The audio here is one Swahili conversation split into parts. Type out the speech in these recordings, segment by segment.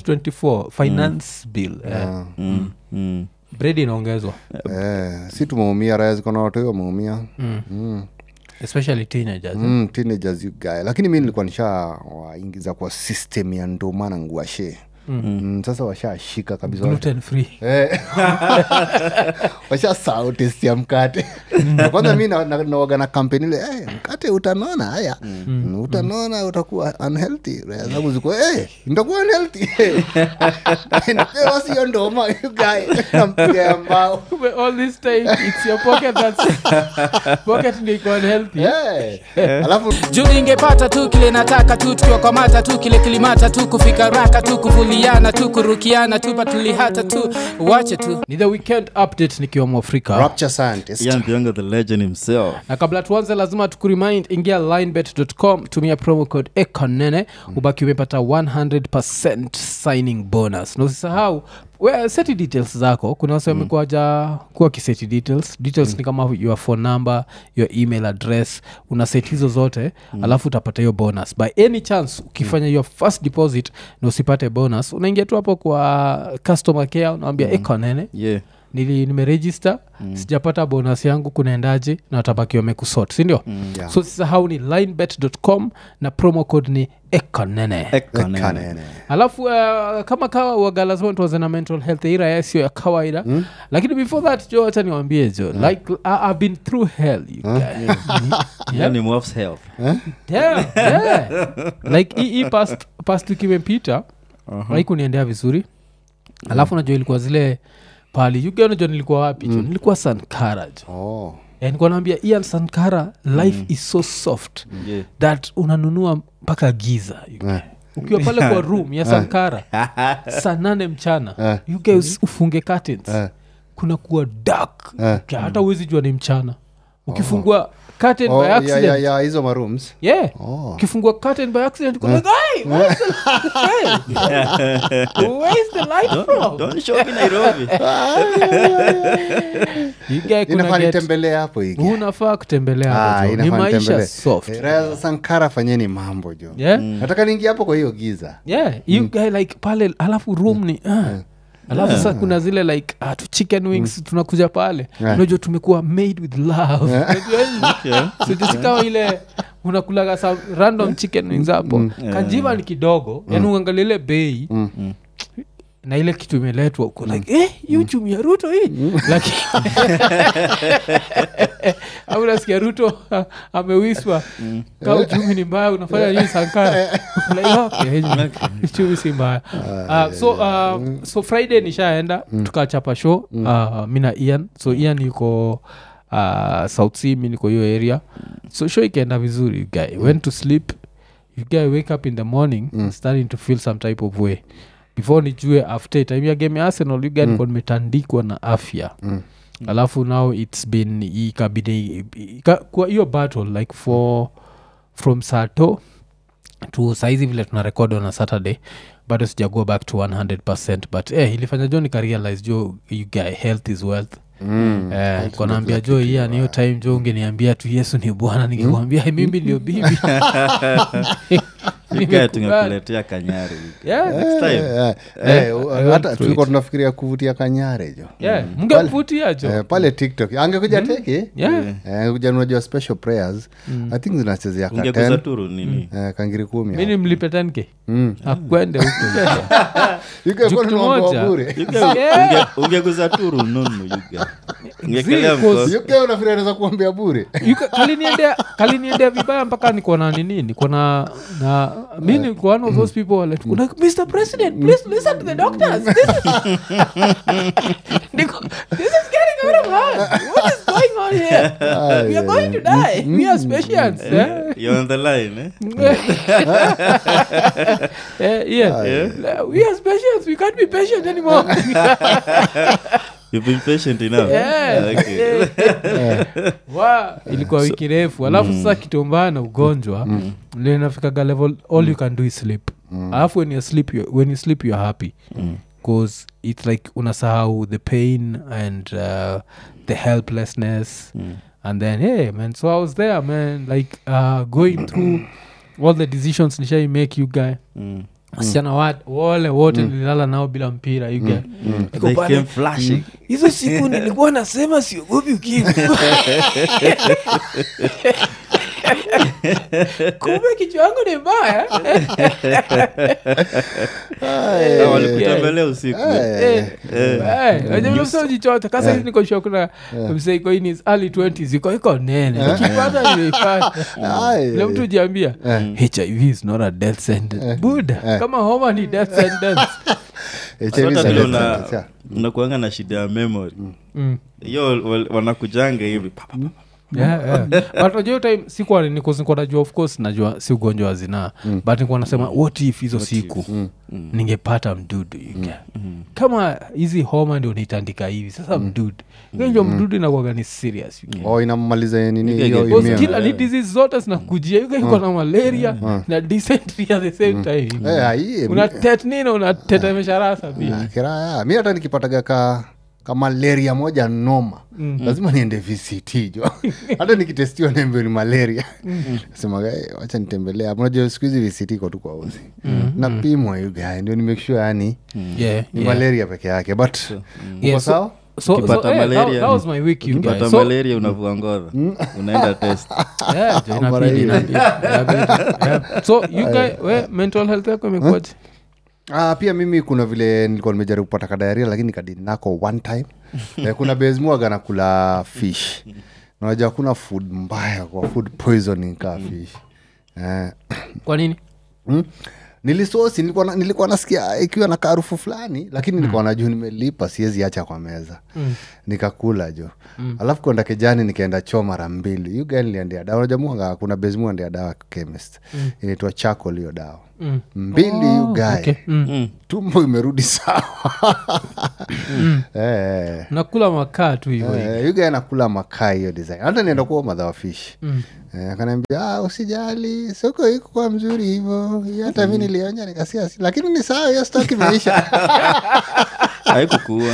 2024 finance bill eh, Mm, mm. bredi inaongezwa Eh, si tumeumia raya ziko na watu wameumia mm. especially teenagers Mm, teenagers you guy lakini mi nilikuwa nisha waingiza kwa system ya ndomana nguashe mm. sasa washashika kabisa gluten free Eh. washa sao test ya mkate Na kwanza mi na- na- nawaga na kampeni ile eh, mkate utanona haya mm. utanona utakuwa unhealthy raya zangu ziko eh, nitakuwa unhealthy napewa siyo ndoma you guy nampiga ya mbao But all this time it's your pocket that's pocket ndio iko unhealthy Eh, alafu juu ningepata tu kile nataka tu tukiwakwamata tu kile kilimata tu kufika raka tu kuvuliana tu kurukiana tu patulihata tu wache tu ni the weekend update nikiwa mwafrika rapture scientist Ian Thiongo, the legend himself na kabla tuanze lazima tukurimind ingia linebet.com tumia promo code ekonene ubaki umepata 100 signing bonus na usisahau we- seti details zako kuna wase wamekuaja kuwa kiseti details details ni kama your phone number your email address una set hizo zote alafu utapata hiyo bonus by any chance ukifanya your first deposit na usipate bonus unaingia tu hapo kwa customer care unawambia ekonene yeah nili nimeregister mm. sijapata bonus yangu kunaendaje na watabaki wamekusot sindio mm. Yeah. so sisahau ni linebet.com na promo code ni ekonene Ekonene. Kanene. alafu uh, kama kawa uaga lazima tuanze na mental health ira yasio ya kawaida mm. lakini before that jo wacha niwambie jo mm. like I, i've been through hell you guys. Ian ni Mwaf's health Damn, yeah. like hii hii past, past wiki imepita uh-huh. haikuniendea vizuri alafu najua ilikuwa zile pali yuga najua nilikuwa wapi jo nilikuwa sankara jo Oh. Eh, nilikuwa naambia ian sankara life is so soft Yeah. that unanunua mpaka giza you guy. ukiwa pale kwa room ya sankara saa nane mchana you guys ufunge curtains kuna kuwa dark Okay, hata uwezi jua ni mchana ukifungua curtain Oh, by ya, accident ya, ya, hizo marooms yeah Oh. ukifungua curtain by accident uko like, "Hey, where's the- hey, where's the light from?" Don't show me Nairobi. You guy kuna inafaa get- nitembelea hapo hiki unafaa kutembelea Ah, hapo jo. ni inafaa maisha nitembelee. soft Eh, raya za sankara fanyeni mambo jo yeah nataka niingia hapo kwa hiyo giza yeah you guy like pale alafu room ni uh, alafu sasa kuna zile like uh, tu chicken wings tunakuja pale Yeah. unajua tumekuwa made with love Unajua hizi? so just kama ile unakulaga some random chicken wings hapo kanjiva ni kidogo yani uangalia ile bei na ile kitu imeletwa uko like eh, hii uchumi ya ruto hii lakini au nasikia ruto ah, amewiswa ka uchumi ni mbaya unafanya nini sankara like, okay, uchumi si mbaya Ah, so uh, so friday nishaenda tukachapa show uh, mi na ian so ian yuko uh, south sea mi niko hiyo area so show ikaenda vizuri you guy went to sleep you guy wake up in the morning starting to feel some type of way before nijue after time ya game ya arsenal you guy nilikuwa nimetandikwa na afya alafu now its been ikabidi ika, kwa hiyo battle like for from sato to saizi vile tuna record on a saturday bado sija go back to 100 but eh, ilifanya jo nikarealize jo you guy health is wealth Mm. Eh, kwa naambia jo iya niyo time jo ungeniambia tu yesu ni bwana nikikwambia mimi ndio bibi You guy tungekuletea kanyari Yeah, next time Eh, Eh, eh, I went hata through tulikuwa it. tunafikiria kuvutia kanyare jo yeah, mngemvutia jo Eh, pale tiktok angekuja teki Yeah. Eh, kuja unajua special prayers i think zinachezea ka ungekuza 10, turu nini eh, kangiri kumi mi nimlipe 10k akwende huko Yuko alikuwa Juku anaomba moja. bure. You guy- Yeah. unge- ungeguza turu nunu you guy. Ungekelea Zii, 'cause- mkosi. Yuko unafikiri anaweza kuambia bure Yuka- kaliniendea kaliniendea vibaya mpaka niko na nini niko na na mi niko one of those people like, like mr president please listen to the doctors this is, niko, this is getting out of hand what is going on here we are going to die we are patients eh? You're on the line eh? Eh, yeah. we are patients we can't be patient anymore You've been patient enough Yeah. Okay. wa ilikuwa wiki refu alafu sasa kitombaa na ugonjwa linafikaga level all you can do is sleep alafu when you sleep you, when you sleep you're happy bcause it's like unasahau the pain and uh, the helplessness and then hey man so i was there man like uh, going through all the decisions nishai make you guy Mm. wasichana wa- wale wote nililala nao bila mpira you get. Niko They pale, came flashing. hizo siku nilikuwa nasema siogopi ukimwi kumbe kichwa yangu ni mbaya Ah, walikutembelea usiku ujichote kasa hizi niko sure kuna msee iko in his early 20s iko iko nene ukipata nimeipata Ai. vile mtu ujiambia hiv is not a death sentence buda kama homa ni death sentence HIV hata vile sentence, una- yeah. unakuanga na shida ya memory Mm. hiyo wal- wanakujanga hivi pa, pa, pa, pa. Yeah, yeah. but unajua hiyo time sikuwa niko- niko najua of course najua si ugonjwa wa zinaa but nikuwa nasema what if hizo siku ningepata mdudu you get. kama hizi homa ndio nitandika hivi sasa mdudu gonjwa mdudu inakuwaga ni serious you get. oh inamaliza nini Ike- hiyo ike- Because immune. kila ni disease zote zinakujia yuko iko na malaria na dysentery at the same time Eh, ai, una tetnina unatetemesha rasa pia Ah, kiraya mi hata nikipataga ka ka malaria moja noma lazima niende vct jo hata nikitestiwa nembe ni malaria semaga "Eh, wacha nitembelea unajua siku hizi vct iko tu kwa uzi napimwa yugae ndio nimake sure yani Yeah, ni yeah. malaria peke yake but Yeah, uko so- sawa so- so, Ukipata eh, that- malaria- that was my week, you ukipata guys. So- malaria unavua ngodha unaenda test Yeah, jo, Mara inabidi, hiyo. inabidi, inabidi. Yeah. so you guy, we mental health yako imekuaje Ah, pia mimi kuna vile nilikuwa nimejaribu kupata kadaria lakini nikadini nako one time eh, kuna bezmuaga nakula fish naja hakuna food mbaya kwa food poisoning kaa fish eh, kwa nini mm? nilisosi nilikuwa, na, nilikuwa nasikia ikiwa na kaarufu fulani lakini nilikuwa najuu nimelipa siwezi acha kwa meza Mm. nikakula jo alafu kwenda kijani nikaenda choo mara mbili yuga niliendea dawa najamuanga kuna bezmu ndea dawa chemist inaitwa chakol hiyo dawa Mm. mbili Oh, yugae okay. Mm. Mm. tumbo imerudi sawa Eh, nakula makaa tu hivo eh, yuga anakula makaa hiyo design hata nienda kuwa madhawa fish Mm. Eh, akaniambia ah, usijali soko iko kwa mzuri hivo hata mi nilionja nikasia si- lakini ni sawa hiyo stock imeisha haikukuua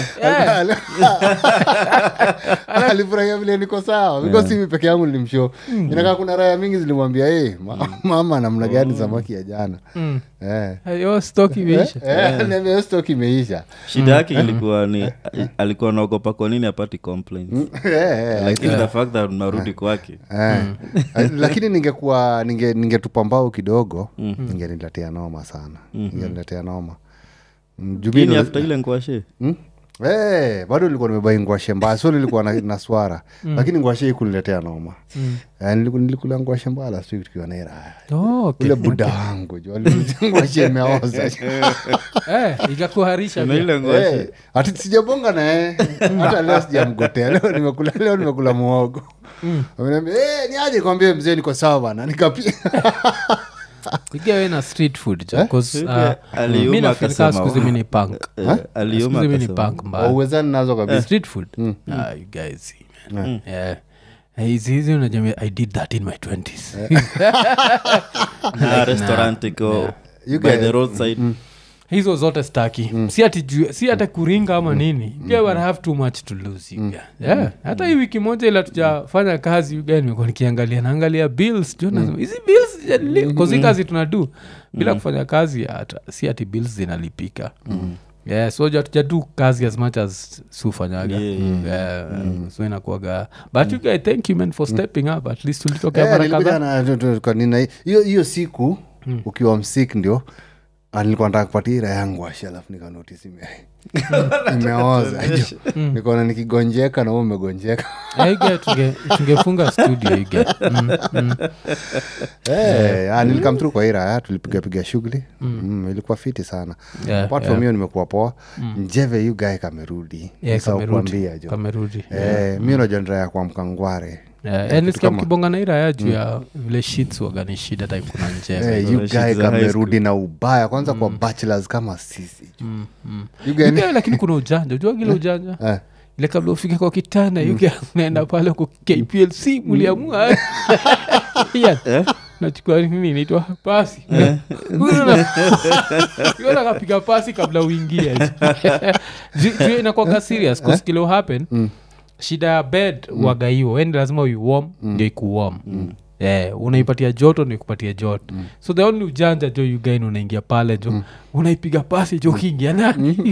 alifurahia vile niko sawa because simi peke yangu nilimsho inakaa kuna raya mingi zilimwambia hey, ma- mama namna gani samaki ya jana Mm. Eh. yo stock imeisha Eh, niambia hiyo stock imeisha shida yake ilikuwa ni alikuwa naogopa kwa nini apati complaints Eh, eh, lakini the fact that unarudi kwake Eh. Eh, lakini ningekuwa ninge- ningetupa mbao kidogo ningeniletea noma sana ningeniletea noma Mm, juu mi ini nili- after ile ngwashe Hmm? Eh, bado nilikuwa nimebai ngwashe mbaya so nilikuwa na, na swara lakini ngwashe ikuniletea noma Eh, niliku- nilikula ngwashe mbaya last week tukiwa naira Oh, okay. ule buda wangu jo aliniuzia ngwashe imeoza Eh, ikakuharisha na pia. ile ngwashe Eh, ati sijabonga naye hata leo sijamgotea leo nimekula leo nimekula muogo ameniambia eh, ni aje kwambie mzee niko sawa bana nikapia igewe na street food jo 'cause, Sige, uh, aliuma mi nafikiri kaa akasema, siku hizi mi ni punk Eh, aliuma siku hizi mi ni akasema, punk mbaya uwezani nazo kabisa street food ah, you guys see, man. Yeah. Eh, hizi hizi unajambia i did that in my 20s na restaurant iko You by guys- the roadside hizo zote staki si ati juu- si hata kuringa ama nini mm. I have too much to lose you guy. yeah. hata hii wiki moja ila tujafanya kazi uga nimekuwa nikiangalia naangalia bills jo nasema, hizi bills kozi kazi tunadu bila kufanya kazi hata si ati bills zinalipika yeah, so ju- hatujadu kazi as much as sufanyaga Yeah. yeah, so inakuaga but you guys thank you man for stepping up at least tulitokea Eh, mara nilikuja kadhaa na- tu- tu- kwa nina- hiyo hiyo siku ukiwa msik ndio ah, nilikuwa nataka kupatia ira yangu ashi alafu nikanotis ime imeoza jo nikaona nikigonjeka na wewe umegonjeka Yeah, you get- tunge- tungefunga studio you get. Mm, mm. Eh, ah, nilikam through kwa ira tulipigapiga shughuli Mm, ilikuwa fiti sana Yeah, apart yeah. from hiyo nimekuwa poa njeve yu gae kamerudi Yeah, Nisahau kamerudi kuambia jo kamerudi Eh, mi unajua nira ya kuamka ngware nisikia mkibonga na iraya juu ya vile shits wagani shida time kuna njeve Eh, you Shit guy za high kamerudi na ubaya kwanza kwa bachelors kama sisi jo. You guy ni- Yuga, lakini kuna ujanja ujua gile ujanja Eh. ile kabla ufike kwa kitanda yuga unaenda pale ku kplc mliamua Ian, nachukua nini inaitwa pasi Yule akapiga pasi kabla uingie Ju- ju inakwaga serious cause kile happen shida ya bed waga hiyo weni lazima uiwom ndio ikuwom yeah, unaipatia joto ni kupatia joto so the only ujanja jo ugain unaingia pale jo unaipiga pasi jo ukiingia nani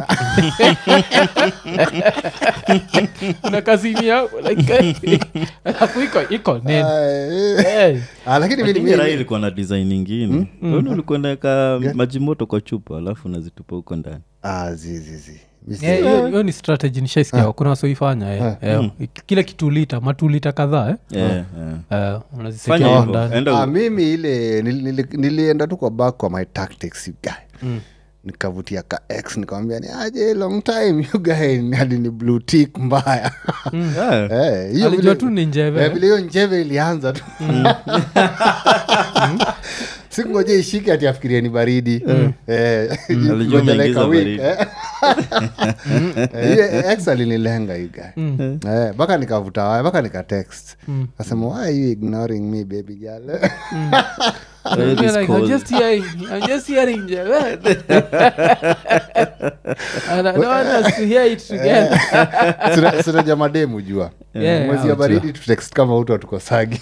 una kazini yako like, alafu iko iko nene Eh, Ah, lakini mimi- Lakini raha mimi- ilikuwa na design ingine mm. ulikuwa naeka maji moto kwa chupa alafu unazitupa huko ndani Ah, zi, zi, zi. Mi si- eh, hiyo hiyo ni strategy nishaisikia kuna wasoifanya eh, eh, kile kitulita matulita kadhaa eh, yeah, yeah. eh, fanya unazisekea hivyo ndani enda Ah, mimi ile nil- nil- nilienda tu kwa back kwa my tactics you guy nikavutia ka x nikamwambia ni aje long time you guy hadi ni blue tick mbaya Yeah. Eh, hiyo alijua vile- tu ni njeve Eh, vile hiyo njeve ilianza tu sikungoja ishike ati afikirie ni baridi Eh, Alijua ngoja like umeingiza a week, baridi. eh. Eh, hiyo ex alinilenga you guy Eh, mpaka nikavuta waya mpaka nika text asema why are you ignoring me baby girl Very You're like, I'm cold. just hearing, I'm just hearing njeve and I don't want us to hear it together Sina- sinaja mademu jua Yeah, mwezi ya yeah, baridi tutext kama utu atukosagi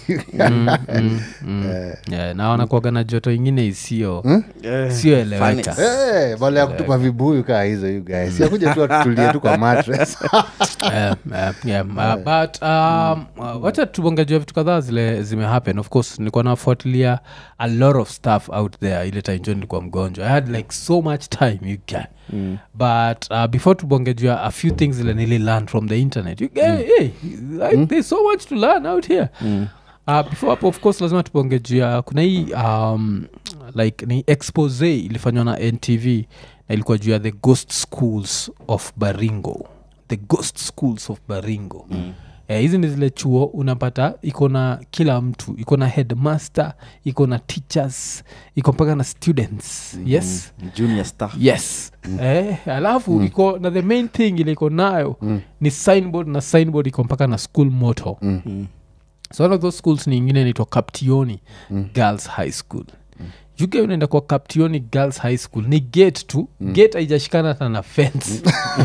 yeah, na wanakuaga na joto ingine isio Yeah. sioeleweka Eh, bala ya kutupa vibuyu kaa hizo you guys siakuja tu atutulie tu kwa mattress yeah, yeah, yeah. Uh, but um, uh, wacha tubongejua vitu kadhaa zile zimehappen of course nilikuwa nafuatilia a lot of stuff out there ile time jo nilikuwa mgonjwa i had like so much time you get mm. but uh, before tubongejua a few things zile nili learn from the internet you get, hey, like, there's so much to learn out here Uh, before hapo of course lazima tubongejua kuna hii um, like ni expose ilifanywa na ntv na ilikuwa juu ya the ghost schools of baringo the ghost schools of baringo mm. Eh, hizi ni zile chuo unapata iko na kila mtu iko na headmaster iko na teachers iko mpaka na students yes junior staff yes eh, alafu iko na the main thing ile iko nayo ni signboard na signboard iko mpaka na school motto Mm. so one of those schools ni ingine inaitwa captioni girls high school uk unaenda kwa captioni girls high school ni gate tu mm. gate haijashikana hata na fence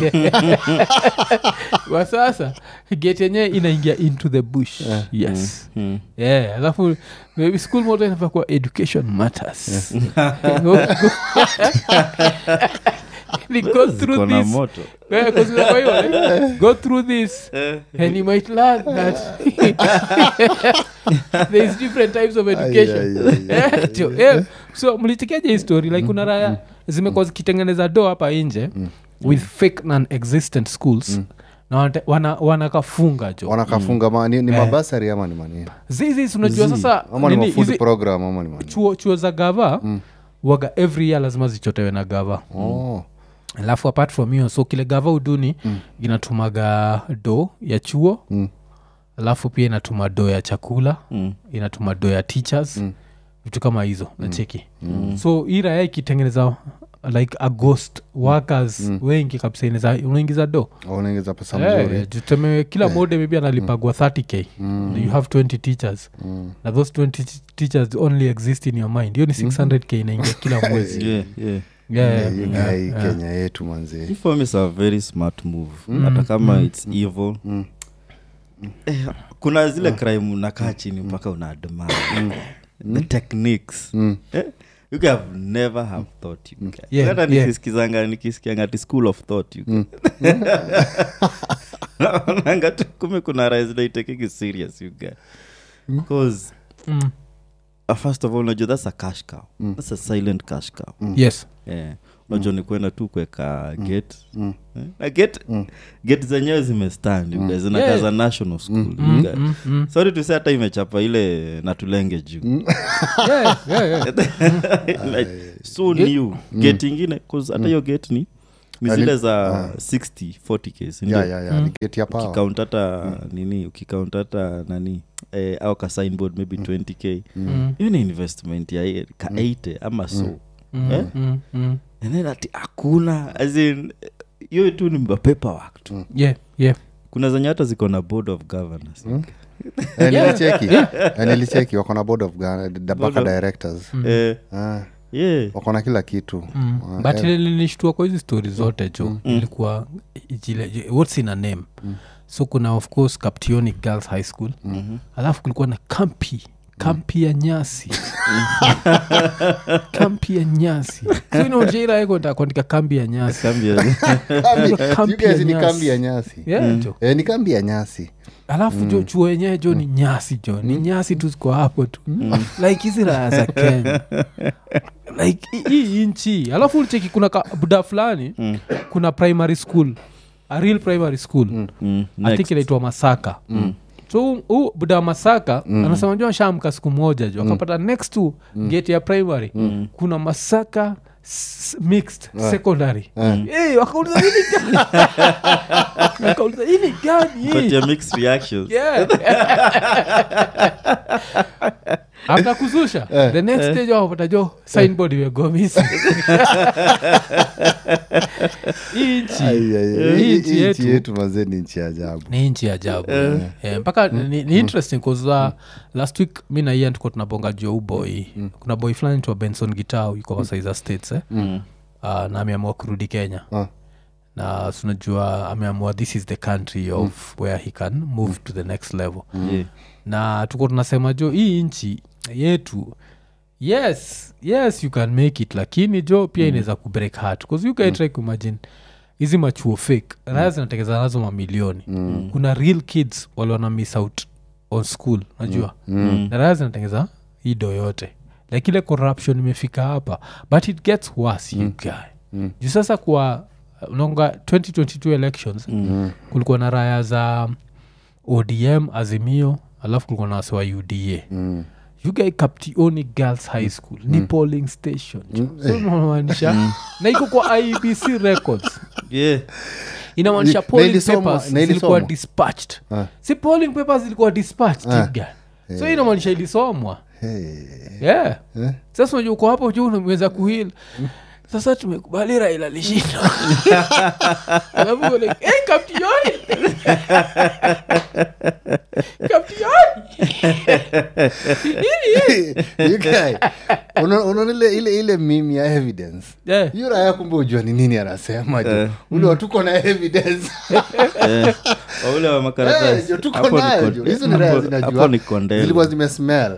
kwa sasa gate yenyewe inaingia into the bush yes Mm. yeah alafu maybe school moto inafaa kuwa education matters Go- go- Ni go through Ziko na this moto Yeah, 'cause like, kwa hiyo, like, go through this and you might learn that there's different types of education Eh, tio, eh, so mlitikiaje hii story like kuna raya zimekuwa zikitengeneza do hapa nje with fake non existent schools na wanate- wana- wanakafunga jo wanakafunga ma, ni, ni Eh. mabasari ama ni manini zizi unajua sasa ama ni nini, mafood hizi program ama ni manini chuo, chuo za gava waga every year lazima zichotewe na gava oh. alafu apart from hiyo so kile gava uduni mm. inatumaga do ya chuo Mm. alafu pia inatuma do ya chakula Mm. inatuma do ya teachers mm. vitu kama hizo nacheki mm. so hii raya ikitengeneza like a ghost workers mm. wengi kabisa inaweza unaingiza do unaingiza pesa mzuri Eh, juteme kila mode maybe analipagwa 30k you have 20 teachers na those 20 t- teachers only exist in your mind hiyo ni 600k inaingia kila mwezi yeah, yeah. yeah, Eh, yeah, hii yeah, guy yeah. kenya yetu manzi Hii form is a very smart move hata kama its evil eh, kuna zile crime unakaa chini mpaka una admire the techniques eh? you have never have thought you can. Yeah, hata yeah. nikisikizanga nikisikianga ti school of thought you can. naonanga tu kume kuna rais naitekeki serious you guy because Mm. uh, first of all unajua that's a cash cow that's a silent cash cow yes yeah. unajua ni kwenda tu kuweka gate Eh, na gate gate zenyewe zimestand you guys, zinakaa Yeah. za national school you guys. mm, mm. sorry to say hata imechapa ile natulenge juu yeah, yeah, yeah. like, so new gate ingine 'cause hata hiyo gate ni ni zile za 60 40 case ya ya ya ni geti ya power ukikaunt hata nini ukikaunt hata nani eh, au ka signboard maybe 20k hiyo ni investment ya e- ka 80 ama so eh? Mm, mm. and then ati hakuna as in hiyo tu ni paperwork tu yeah, yeah. kuna zenye hata ziko na board of governors Eh, nilicheki Eh, nilicheki wako na board of Ghana, the baka of- directors eh, Ah, yeah. wako na kila kitu Mm. Ah, but eh, ile nilishtua kwa hizi stori zote jo ilikuwa jile, what's in a name so kuna of course captioni girls high school alafu kulikuwa na kampi kampi ya nyasi kampi ya nyasi so inaojeiraekonta kuandika kambi ya nyasi Kambi ya- Kambi- Kambi you guys ya ni nyasi. kambi ya nyasi yeah, jo Eh, ni kambi ya nyasi alafu jo chuo yenyewe jo ni nyasi jo ni nyasi tu ziko hapo tu like hizi raya za kenya like hi- hii nchi alafu ulicheki kuna ka- buda fulani kuna primary school a real primary school Mm, I think next. inaitwa masaka so huu- huu buda wa masaka anasema jua shamka siku moja jo akapata next to gate ya primary kuna masaka s- mixed secondary hey, wakauliza hii ni gani wakauliza hii ni gani hii?" But your mixed reactions Yeah. after kuzusha the next day jo wapata jo signboard imegomisi hii nchi Ai, ai, ai. Hii Hii- nchi hii yetu. nchi yetu mazee ni nchi ya ajabu ni nchi ya ajabu Eh, mpaka ni, ni interesting cause uh, last week mi na ian tuko tunabonga juu ya huu boy kuna boy fulani twa benson gitau yuko masaiza states eh? Mm. uh, na ameamua kurudi kenya Ah. na tunajua ameamua this is the country of where he can move to the next level Yeah. na tuko tunasema jo hii nchi yetu yes yes you can make it lakini jo pia inaweza kubreak heart bcause you guy try kuimagine hizi machuo fake raya zinatekeza nazo mamilioni kuna real kids wale wana miss out on school najua na raya zinatengeza hii do yote like ile corruption imefika hapa but it gets worse you guy juu sasa kwa unaonga 2022 elections kulikuwa na raya za odm azimio alafu kulikuwa na wase wa uda Mm. yugai kaptioni girls high school ni polling station so inamaanisha na iko kwa ibc records Yeah. inamaanisha Na polling ilisomwa- papers na zilikuwa ilisomwa. dispatched Ah. si polling papers zilikuwa dispatched Ah. you guy. so inamaanisha ilisomwa Hey. yeah Eh? sasa unajua uko hapo juu unamweza kuhil sasa tumekubali raila lishinda Alafu uko like, "Eh, kaptioni kaptioni nini hii?" You guy, una- unaona ile ile ile mimi ya evidence Yeah. hiyo raya kumbe ujua ni nini anasema jo ule watuko na evidence Eh, waule wa Eh, makaratasi jo, tuko Hapo ni nayo kon- jo hizo ni raya hapo- zinajua hapo ni kondele. zilikuwa zimesmell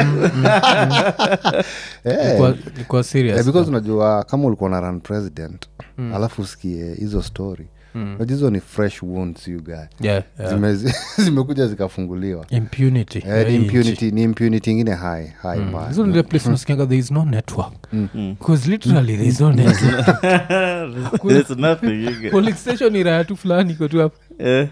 Eh. Ilikuwa- ilikuwa serious Yeah, because unajua kama ulikuwa na run president alafu usikie hizo story unajua hizo ni fresh wounds you guy yeah, yeah. Zime- zimekuja zikafunguliwa impunity Eh, ya ni hii nchi. impunity ni impunity ingine high high mbaya. hizo nile place unasikianga there is no network because literally there is no network There's nothing you get. polling station ni raya tu fulani iko tu hapo Eh.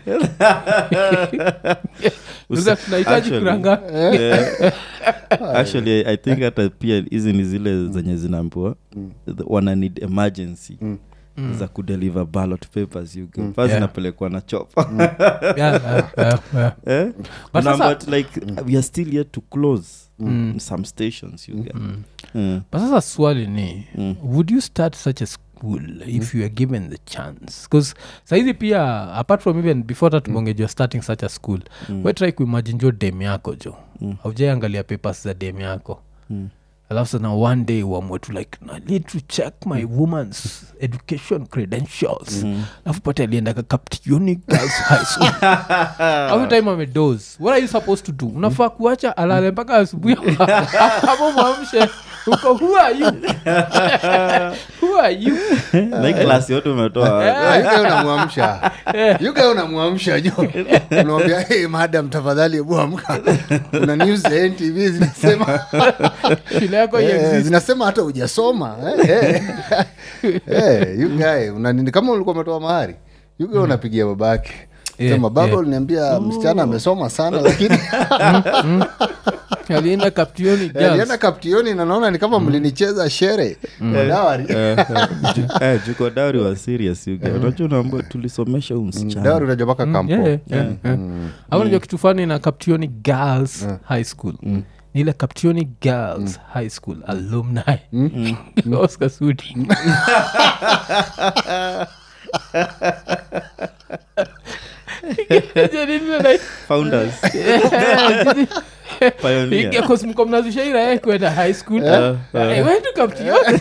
Sasa tunahitaji Actually, kuranga eh, actually I- i think hata pia hizi ni zile zenye zinaambua wana need emergency za kudeliver ballot papers you get. First Yeah. zinapelekwa na chopa Yeah, yeah, yeah, yeah. Eh? But Unaambiwa sasa- ati like we are still yet to close some stations you get. Mm. but sasa swali ni would you start such a school if you are given the chance bcause saizi pia apart from even before that tubongejua starting such a school we try kuimagine jo dem yako jo haujaiangalia papers za dem yako alafu sana one day uamue tu like "I need to check my woman's education credentials alafu pate alienda kakaptioni girls high school Every time amedos what are you supposed to do unafaa kuacha alale mpaka asubuhi hapo mwamshe uko who are you who are you Na hii class yote umetoa Ah, yuga unamwamsha yuga unamwamsha jo unamwambia hey, madam tafadhali hebu amka kuna news za ntv zinasema shule yako eh, yeah, zinasema hata hujasoma eh, eh. Eh, you guy, una nini kama ulikuwa umetoa mahari yuga unapigia babake Yeah, sema baba yeah. uliniambia msichana amesoma sana lakini alienda kaptioni eh, alienda girls kaptioni na naona ni kama mlinicheza shere dawari Eh, juko dawri wa serious you get. unajua unaambua tulisomesha huu msichana dawari unajua mpaka kampo Yeah, yeah, yeah, yeah. Hapo unajua kitu fani na kaptioni girls high school ni ile kaptioni girls high school alumni oscar sudi founders pioneer kosmko mnazishaira kwenda high school I went to kaptioni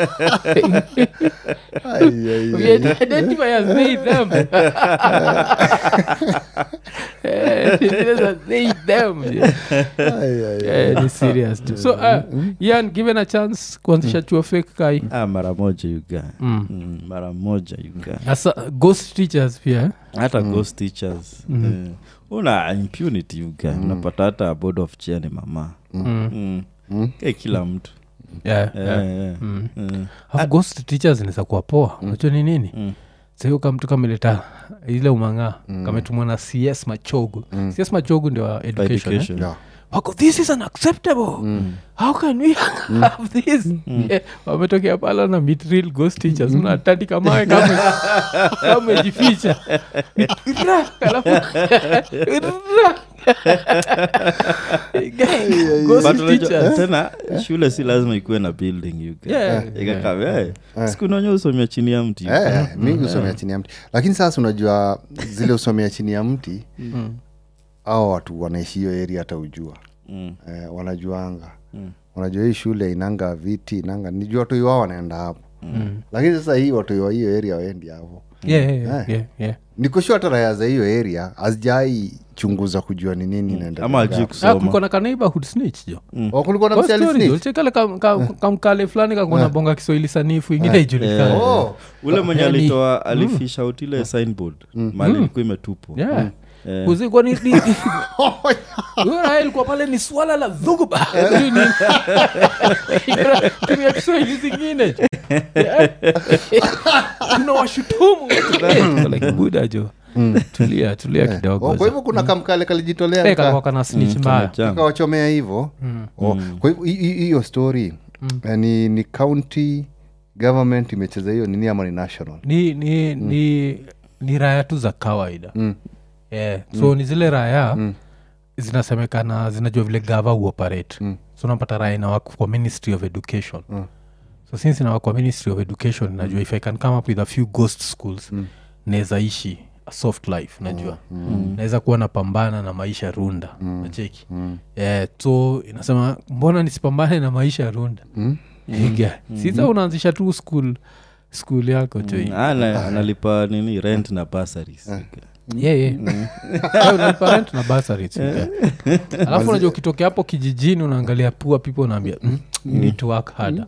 Ai, ai, ai. We identify as they them. Eh, Zile za they, them, yeah. Ai, ai, ai. Yeah, ni serious tu. so uh, Ian, given a chance kuanzisha chuo fake kai ah, mara moja yuga mm. mara moja yuga asa ghost teachers pia eh? hata ghost teachers eh, una impunity yuga unapata hata board of chair ni mama mm. Eh, kila mtu yeah, Eh, yeah. eh, Mm. eh. Alafu ghost teachers inaweza kuwa poa unajua ni nini Mm. sahiyo kamtu kameleta ile umang'aa kametumwa na cs machogu cs machogu ndio wa education, eh? Education. Yeah. wako this is unacceptable how can we have this yeah, wametokea pala na mitril ghost teachers unatandika mawe kama kamejificha Ghost But unajua, teachers. tena shule si lazima ikuwe na building yuga Yeah. Ikaka- eh, siku naonye usomia chini ya mti Eh, mingi usomea chini ya mti lakini sasa unajua zile usomea chini ya mti au watu wanaishi hiyo area hata ujua Mm. eh, wanajuanga wanajua hii shule inanga viti inanga nijua watoi wao wanaenda hapo lakini sasa hii watoi wa hiyo area waendi hapo Yeah, yeah, yeah, yeah, yeah. nikoshua hata raya za hiyo area hazijai chunguza kujua ni nini inaendelea ama ajui Ah, kusoma kulikuwa na ka neighborhood snitch jo Oh, kulikuwa na Kwa msali story, snitch? jo, chekale kam- kam- kamkale fulani kakuna bonga kiswahili sanifu ingine ijulikana Oh, ule mwenye Yani- alitoa alifish out ile signboard mali ilikuwa imetupwa Yeah. Eh. Kuzikwa ni- ni- Huyo raha ilikuwa pale ni swala la dhuguba Sijui nini. tumia kiswahili zingine tunawashutumu Like, buda jo tulia tulia kidogo oh, kwa hivyo kuna kamkale kalijitolea Eh, nika- kalikuwa kana snitch mbaya Kamejam. kawachomea hivo oh, kwa hivyo hi- hi- hiyo story eh, ni ni county government imecheza hiyo nini ama ni national ni ni ni ni raya tu za kawaida Mm. yeah. so ni zile raya zinasemekana zinajua vile gava huoperate Mm. so unapata raya inawak kwa ministry of education so since inawak kwa ministry of education najua if i can come up with a few ghost schools naweza ishi a soft life najua naweza kuwa napambana na maisha runda nacheki yeah, so inasema mbona nisipambane na maisha runda Iga. sisa unaanzisha tu school school yako choi Ah, ana- analipa nini rent na bursaries. yeah, yeah. Yeah, unalipa rent na bursaries, okay. alafu unajua ukitokea hapo kijijini unaangalia pua people unaambia mm, you need to work harder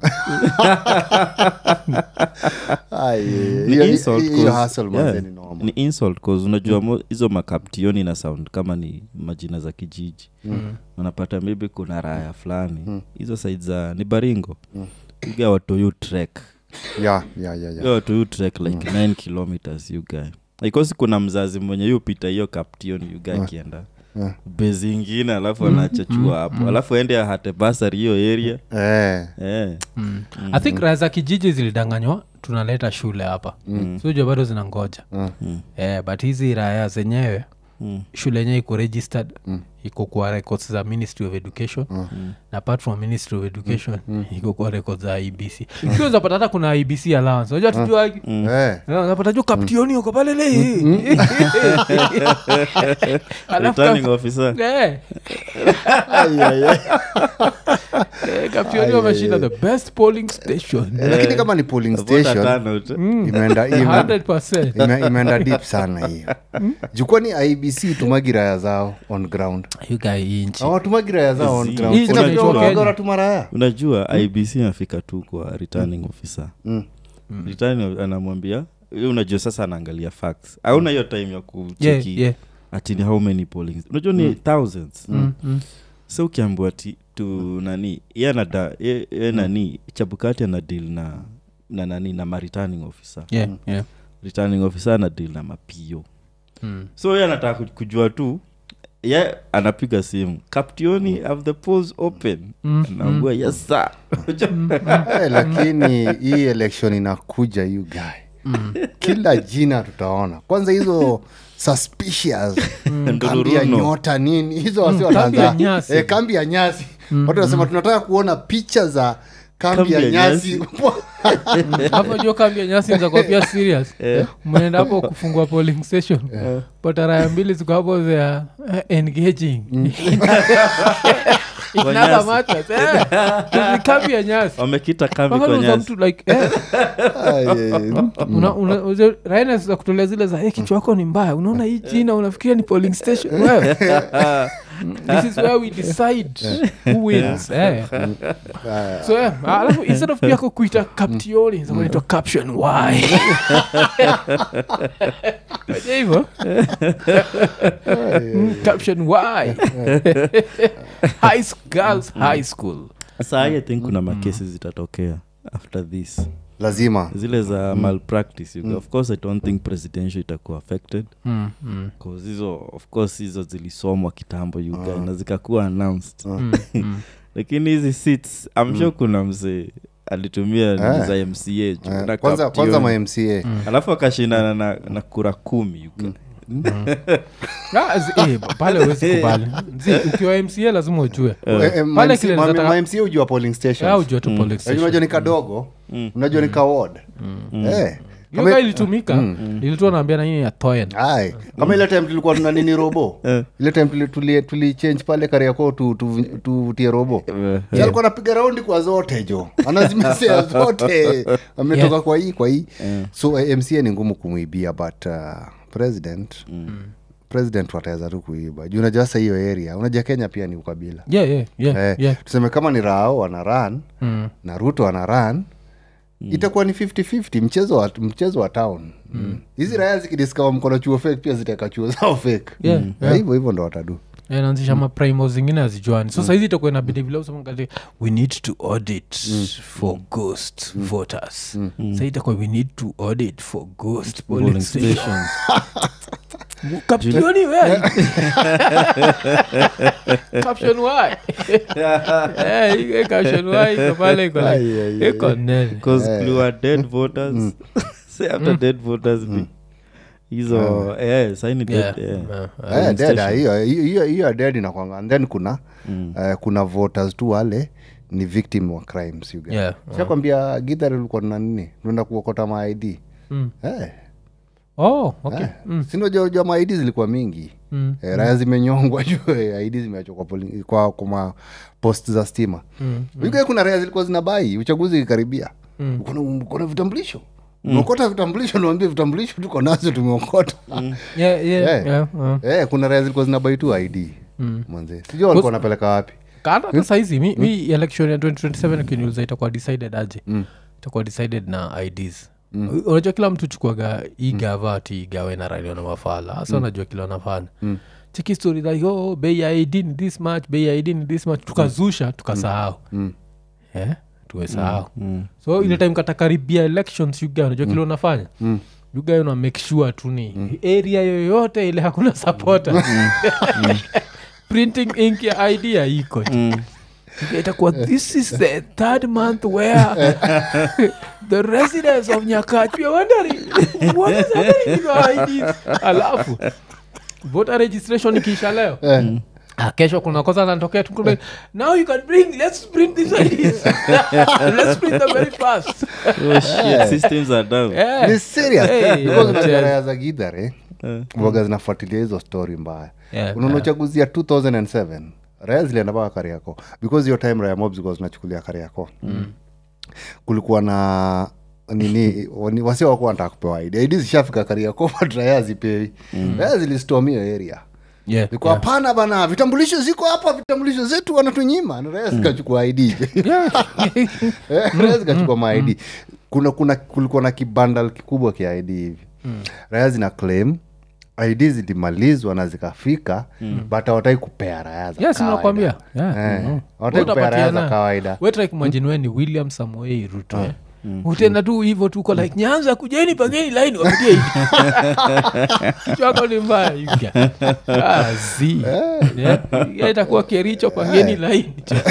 Ai, Ni hiyo- insult hiyo- hiyo cause- hustle yeah, manze ni noma. ni insult cause unajua mo- hizo makaptioni na sound kama ni majina za kijiji unapata maybe kuna raya fulani hizo side za ni baringo uga watoyu trek Yeah, yeah, yeah, yeah. Uga watoyu trek like 9 kilometers uga ikosi kuna mzazi mwenye yupita hiyo kaptioni uga akienda bezi ingine alafu anachachua hapo alafu ende ahate basari hiyo area Eh, eh. i think raha za kijiji zilidanganywa tunaleta shule hapa mm. sijua bado zinangoja Mm. eh, but hizi raya zenyewe Mm. shule yenyewe iko registered iko kwa records za ministry of education na apart from ministry of education iko kwa records za ibc sio zapata hata kuna ibc allowance unajua tujuagi eh. napata juu kaptioni uko pale le Alafu returning kap- officer Eh, Ai, ai, ai. eh, kaptioni wameshinda the best polling station lakini kama ni polling Voter station turnout. imeenda ime- 100% ime- imeenda deep sana hiyo jukwani ibc tumagi raya zao on ground You guy hii nchi awatumagi raya zao on Zi- ground Hii Sina nchi vile inaitwa wanawaga Kenya. wanatuma raya unajua ibc inafika tu kwa returning officer Mm. returning anamwambia "Wewe unajua sasa anaangalia facts auna hiyo time ya kucheki yeah, yeah. ati ni how many pollings unajua ni thousands Mm, mm. so ukiambua ti tu nani ye anada ye, ye nani chabukati ana deal na na nani na ma returning officer Yeah, yeah. returning officer ana deal na mapio Mm. so ye anataka ku- kujua tu ye anapiga simu kaptioni have the polls open Mm, anaambua yes sir Eh, lakini hii election inakuja you guy kila jina tutaona kwanza hizo suspicious kambi ya Ndururuno. nyota nini hizo wasi kambi ya wanaanza nyasi. eh, kambi ya nyasi watu wanasema tunataka kuona picha za kambi, Kambi ya ya nyasi hapo jua kambia nyasi za kwapia serious mnaenda hapo kufungua polling station pata raya mbili ziko hapo they are uh, engaging Kwa Inaba nyasi. matters, eh. Ni kambi ya nyasi wamekita kambi Mpaka kwa unauza nyasi mtu like eh, Ay, ay, ay. una- una- uze- Ryan za kutolea zile za hey, kichwa wako ni mbaya unaona hii jina unafikiria ni polling station Wewe. this is where we decide who wins eh. so eh, alafu instead of pia kuita captioni inaitwa caption why Unajua hivyo Mm, caption why high s- girls high school saa hii i think kuna makesi zitatokea after this lazima zile za malpractice you- of course i don't think presidential itakuwa affected mm, mm, 'cause hizo of course hizo zilisomwa kitambo uga na zikakuwa announced mm, mm. lakini hizi seats I'm sure kuna mzee alitumia Eh. ni za mca juu Eh, na kwanza Kaptioni. kwanza mamca alafu akashindana na, na kura kumi uga Ah, zi- eh, pale huwezi kubali Zi, ukiwa mca lazima ujue Pale kile nataka- mamca ujua polling au station ujue tu polling Lakini station. unajua ni kadogo unajua ni kawod Eh, Hiyo kama- kaa ilitumika ilitoa naambia na nyini ya toyen Ai, kama ile time tulikuwa tuna nini robo ile time tuli- tuli- tulichange pale kariako tutie tu, tu, robo Si alikuwa anapiga raundi kwa zote jo anazimesea zote ametoka Yeah. kwa hii kwa hii so eh, mca ni ngumu kumwibia but uh, president president wataweza tu kuiba juu unajua sasa hiyo area unajua kenya pia ni ukabila yeah, yeah, yeah, eh, yeah. tuseme kama ni rao wana ran Mm. na ruto ana ran itakuwa ni 5050 mchezo wa, mchezo wa town Mm. hizi raya zikidiskawa mkono chuo fake pia zitaweka chuo zao fake Yeah, Na hivyo hivyo ndo watadu Eh, naanzisha maprimo zingine hazijuani so saizi itakuwa inabidi vile usema kati, we need to audit for ghost voters Sasa itakuwa we need to audit for ghost polling Polling stations. stations. Captioni we. Caption why? Eh, hii caption why iko pale iko like- Ai, ai, ai. iko nene. because yeah. dead voters say after dead voters ni hizo eh, saini Yeah. dead, eh. Uh, uh, Eh, Polling dead, station. hiyo hiyo- hiyo hiyo dead inakwanga and then kuna eh, kuna voters tu wale ni victim wa crimes you get. Yeah, shakwambia githar ulikuwa na nini tunaenda kuokota maid Mm. eh, Oh, okay. eh. sinajua maid zilikuwa mingi Mm. eh, raya zimenyongwa juu eh, id zimeachwa kwa, poli- kwa, kwa ma post za stima Mm. Ujue kuna raya zilikuwa zinabai uchaguzi ikikaribia Mm. Uko na- uko na vitambulisho umeokota vitambulisho niwambia vitambulisho tuko nazo tumeokota Yeah, yeah, Eh. yeah, uh. eh, kuna raya zilikuwa zinabai tu id Mm. manze sijua walikuwa wanapeleka wapi Kana hata saizi mi, mi election ya 2027 kiniuliza itakuwa decided aje itakuwa decided na ids mm. unajua kila mtu chukuaga hii gava ati igawe na raia na mafala hasa unajua kila wanafanya mm. cheki story like oh, bei ya id ni this much bei ya id ni this much tukazusha tukasahau mm. yeah? tumesahau mm. so ile time katakaribia elections yuga unajua kile unafanya mm yuga una make sure tu ni area yoyote ile hakuna supporter printing ink ya id haiko itakuwa this is the third month where the residents of nyakach we are wondering what is happening to our IDs alafu voter registration ikiisha leo Ah, kesho kuna kosa natokea tu kuna- now you can bring let's print these IDs let's print them very fast Oh, shit, systems are down yeah. ni serious Hey, because yeah. unajua raya za gidhare waga zinafuatilia hizo story mbaya Yeah, unaona yeah. uchaguzi ya 2007 raya zilienda mpaka kariako because hiyo time raya mob zilikuwa zinachukulia kariako kulikuwa na nini wani- wasi wakuwa nataka kupewa id id zishafika kariako but raya zipewi raya zilistomia area Yeah, iko yeah. hapana bana vitambulisho ziko hapa vitambulisho zetu wanatunyima na raya zikachukua id Eh, raya zikachukua maid kuna, kuna kulikuwa na kibandal kikubwa kia id hivi raya zina claim id zilimalizwa na zikafika but hawatai kupea raya za yes kawaida. nakwambia yeah. Eh, Mhm. hawatai kupea raya za Utapatiana. kawaida wetraimajini we ni william samoei ruto eh. utenda tu hivo tuko like nyanza kujeni pangeni laini wapitie hivi kichwako ni mbaya yuga Ah, zi Yeah. Ya itakuwa kericho pangeni laini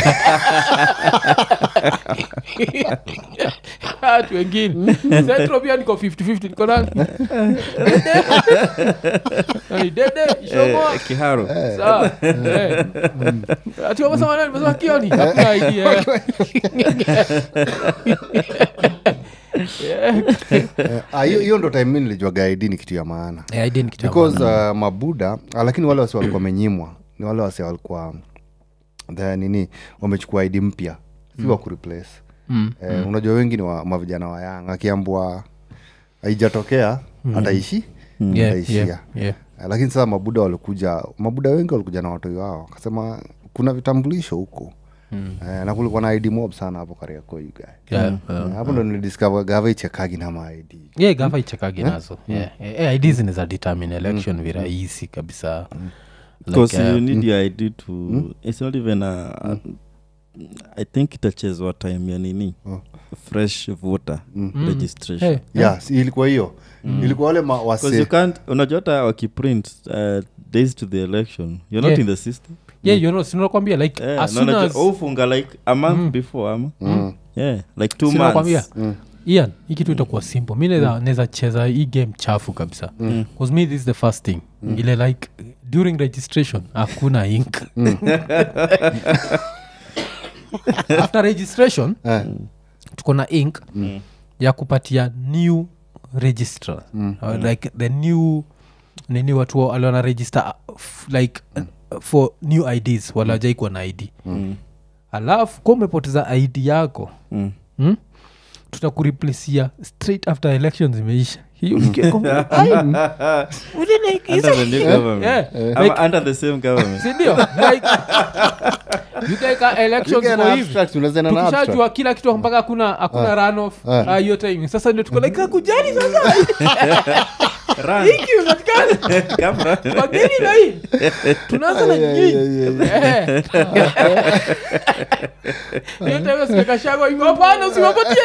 watu wengine centro pia niko 5050 niko nani Dede. Nani, dede ishomoa Eh, kiharo Sawa. Eh. ati wamesema nani? Wamesema kioni hakuna idea Eh, ah, hiyo hiyo ndo time mi nilijua gaidi ni kitu ya maana Eh, ID ni kitu ya because uh, mabuda ah, lakini wale wasi walikuwa wamenyimwa ni wale wasi walikuwa the nini wamechukua id mpya si wa kureplace Mm, eh, unajua wengi ni wa, mavijana wa yang akiambwa haijatokea ataishi Yeah, ataishia yeah, yeah. Eh, lakini sasa mabuda walikuja mabuda wengi walikuja na watoi wao akasema kuna vitambulisho huko mm. eh, na kulikuwa na id mob sana hapo kariako yugae Yeah, uh, Eh, hapo ndo nilidiscover gava ichekagi na maid yeah, gava ichekagi nazo yeah. Eh, ids ni za determine election virahisi kabisa because Like, you uh, need your id to it's not even a, i think itachezwa time ya nini fresh voter registration hey, yeah, si ilikuwa hiyo ilikuwa wale ma- because wase you can't unajua hata wakiprint uh, days to the election you're not Yeah. in the system yeah, you know, sinakwambia like yeah, as na soon unajua- as ufunga like a month before ama yeah like two sinakwambia months ian hii kitu itakuwa simple mi naweza naweza cheza hii game chafu kabisa bcause me this is the first thing ile like during registration hakuna ink after registration eh, tuko na ink ya kupatia new registrar uh, like the new nini watu waliona register uh, f- like uh, for new ids walajai kuwa na id alafu kwa umepoteza id yako Mm. hmm? tutakureplasia straight after elections imeisha hiyo ukiwa- Ai, uli like, under the new government yeah, Ama like, under the same government sindio like yukaeka elections you get kwa an hivi abstract, unaweza na abstract. tukishajua kila kitu mpaka hakuna hakuna runoff Ah. ah, hiyo time sasa ndio tuko like kakujani sasa Run. hiki unatikana Camera. wageni na hii tunaanza na Ay, ay, nyinyi ay, ay, ay. Eh. hiyo time sikakashagwa iko hapana usiwapatie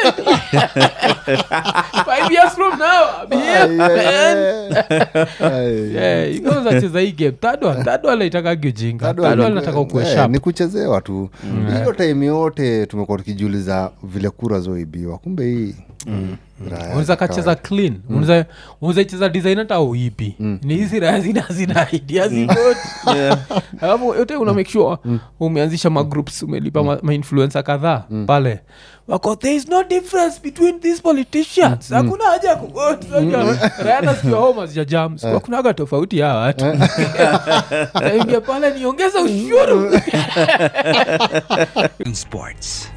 five years from now I'll be here, man. Ay, Yeah, you guys acheza hii game tadwa tadwa laitaka ujinga Bado tadwa ni- linataka ukuwe eh, sharp ni kuchezewa tu hiyo time yote tumekuwa tukijiuliza vile kura zoibiwa kumbe hii raya unaweza za kacheza clean unaweza unaweza icheza design hata uipi ni hizi raya zina zina idea zingoti Yeah. alafu yote una make sure umeanzisha magroups umelipa ma- mainfluencer kadhaa pale wako there is no difference between these politicians hakuna haja ya kugoti rayana zikiwa home hazija jams hakunaga tofauti ya watu taingia pale niongeza ushuru Sports.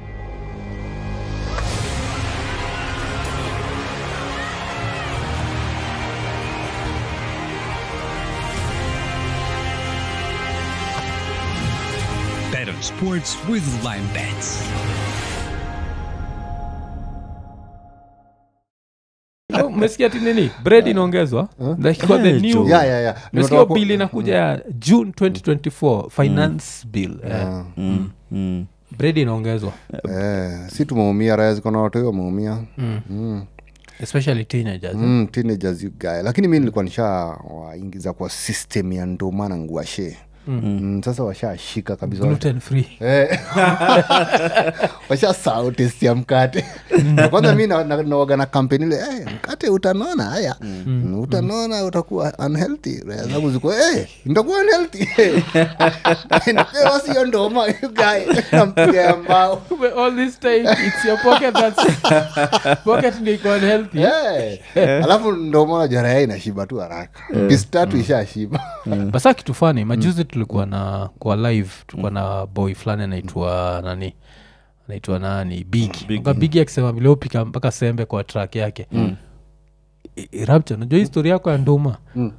Bet on sports with Lime Bets. umesikia ti nini bread inaongezwa like kwa the Yeah, new Joe. Yeah, yeah, yeah. Umesikia Nimetoka ku- bill inakuja ya june 2024 finance bill eh, Mm. Mm. bread inaongezwa Eh, si tumeumia raya ziko na watu wameumia mm. especially teenagers Mm, teenagers you guy lakini mi nilikuwa nisha waingiza kwa system ya ndomana nguashe mm. sasa washashika kabisa gluten free Eh. washa sau testi ya mkate Na kwanza mi na- na- nawaga na kampeni ile eh, mkate utanona haya mm. utanona utakuwa unhealthy raya zangu ziko eh, nitakuwa unhealthy napewa siyo ndoma you guy nampiga ya mbao But all this time it's your pocket that's pocket ndio iko unhealthy Eh. alafu ndomona jaraya inashiba tu haraka pisi tatu ishashiba basa kitu fani majuzi tulikuwa na kwa live tulikuwa na boy fulani anaitwa nani anaitwa nani bigi Biggie. bigi akisema vile upika mpaka sembe kwa track yake I- i- rapture najua historia yako ya nduma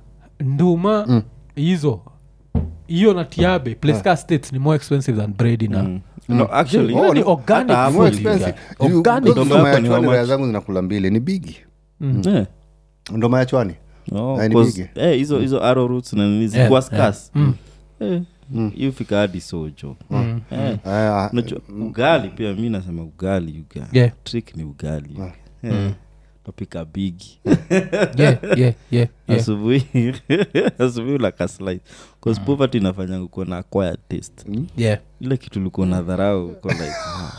nduma hizo hiyo na tiabe place ka states ni more expensive than bread na No, actually, Hiyo ni Oh, organic hata hapo more food, expensive guy. Juu- Organic those Ndoma ndoma ya yako ni chwani how raya much? zangu zinakula mbili ni bigi Yeah. ndoma ya chwani Oh, Ah, ni 'cause, bigi. eh, hizo hizo arrow roots na nini Yeah, zikuwa yeah. scarce. Eh, hiyo fika hadi sojo Eh, Ah, unajua, ugali pia mi nasema ugali ugali Yeah. trick ni ugali Eh, topika bigi yeah, yeah, yeah, yeah. asubuhi asubuhi ulakaslit bcause poverty inafanya kuwa na acquired taste yeah. ile kitu ulikuwa na dharau uko like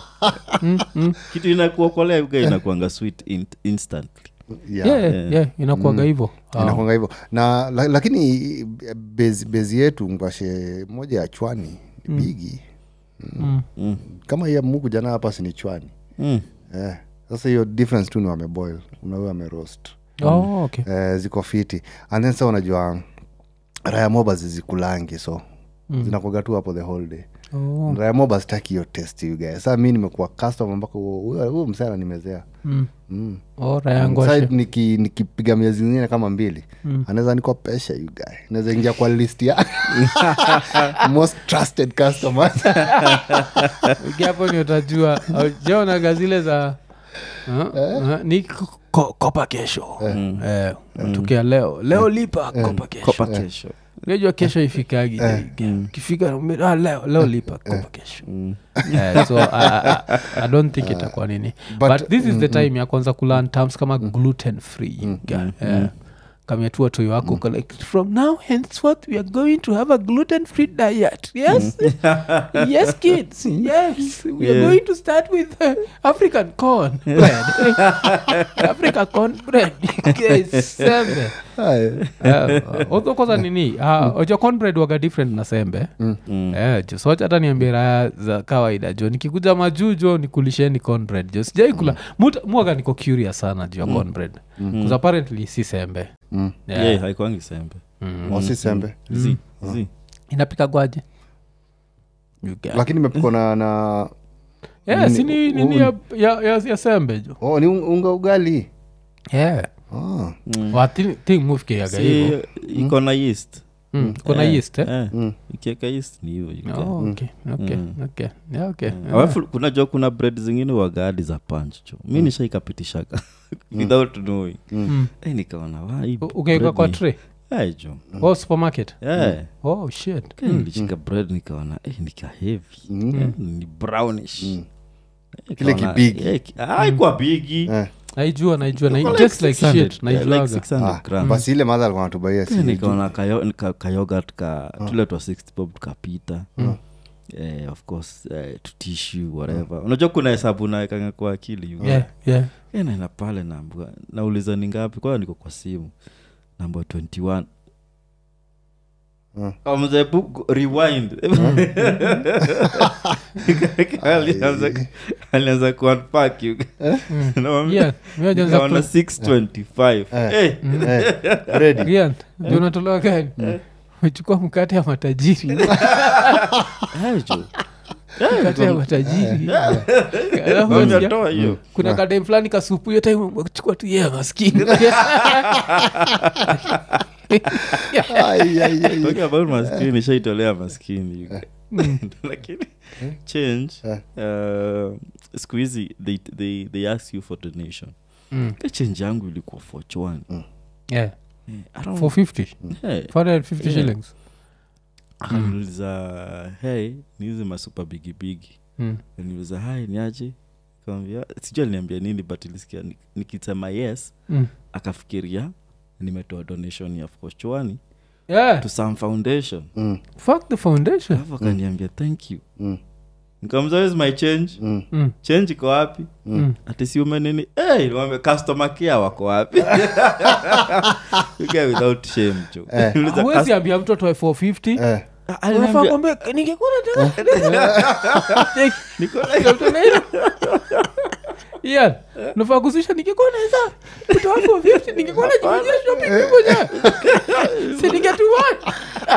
ah. kitu inakuokolea uga inakuanga sweet in, instantly yeah. yeah, yeah, yeah, inakuaga hivo inakwanga hivyo na la, lakini bezi, bezi yetu ngwashe moja ya chwani ni bigi Mm. Mm. kama hiya muku jana hapa sini chwani mm. eh. sasa hiyo difference tu ni wameboil unawe ameroast oh, okay. eh, ziko fiti and then sa unajua raya moba zizikulangi so mm. zinakuaga tu hapo the whole day oh. raya moba sitaki hiyo test you guys saa mi nimekuwa customer mpaka huyo huyo msee ananimezea mm. mm. oh, Sasa rayangoshe niki- nikipiga miezi zingine kama mbili mm. anaweza nikopesha you guy naweza ingia kwa list ya most trusted customers hapo ni utajua jaonaga zile za uh, uh, ni ko- ko- kopa kesho eh, tukia leo leo lipa kopa kesho kopa kesho unajua kesho ifikagi kifika ah, leo leo lipa kopa kesho Eh, so I, I, I don't think itakuwa nini but, but- this is the time ya kwanza kulearn terms kama gluten free yeah. kamyatua toi wako uko like from now henceforth we are going to have a gluten free diet yes yes kids yes we are Yeah. going to start with uh, african corn bread africa corn bread yes, sembe odho kwanza nini uh, oja cornbread waga different na sembe Eh, jo socha hata niambie raya za kawaida jo nikikuja majuu jo nikulisheni cornbread jo sijai kula Muta- muaga niko curious sana juu ya cornbread bcause apparently si sembe Mm. Yeah. yeah, haikwangi sembe wasisembe zi zi inapika gwaje You get- lakini imepikwa na, na Yeah, nini- si ni nini ya, ya, ya, ya sembe jo oh, ni un- unga ugali yeah. oh. wathingmufikiriaga si hivo iko na yeast Mm, kuna Eh, yeast eh? eh, ikiweka yeast ni hivyo you get. Oh, okay, okay, okay. Yeah, okay. alafu kunajua kuna bread zingine wagaadi za punch cho mi nishaikapitishaga without knowing Mm. Eh, nikaona wa, hii U- ukaweka bread kwa ni- tray Eh, jo oh, supermarket Eh, oh shit ka nilishika bread nikaona eh, nika heavy Eh, ni brownish Eh, Kile nikaona, kibigi. eh, ki- ah, haikuwa bigi Eh. naijua naijua na Iko it like tastes like 600, shit yeah, like naijuaga 600 Ah, grams. basi ile madha alikuwa natubaia Eh, nikaona kayo- nika- kayogat ka tule twa 60 bob tukapita eh, of course eh, tutishu whatever unajua kuna hesabu naekanga kwa akili you yeah, yeah. Eh, naenda pale naambua nauliza ni ngapi kwao niko kwa simu namba 21 Mm. Oh, mzee bu- rewind Alianza- alianza kuunpack you. Naambia- Yeah, yeah, just nikaona like- 625 Eh, redi Rian, ndio unatolewa gani uchukua mkate ya matajiri eh, jo. mkate ya matajiri Alafu unasikia, Wametoa hiyo kuna kadem fulani kasupu hiyo time chukua tu yeye maskini Talking about maskini shaitolea maskini lakini change uh, siku hizi they, they, they ask you for donation Mm. Ka change yangu ilikuwa fochwan Yeah, 450 450 Yeah. shillings akaniuliza hey niuze masupa bigibigi Mm. niuliza hai niaje kawambia sijui aliniambia nini but ilisikia ni- nikisema yes Mm. akafikiria nimetoa donation ya fochwani Yeah, to some foundation fuck the foundation alafu akaniambia thank you Mm. nikamza where's my change Mm. change iko wapi Mm. ati si umenini hey, niwaambia customer care wako wapi You get without shame jo Niuliza huwezi cust- ambia mtu atoe 450 Eh. Ah, unafaa aliniambia- kwambia ningekuwa nataka niko Ian, unafaa kuzisha ningekuwa naweza kutoa 450 ningekuwa najifanyia shopping moja si ningetuwa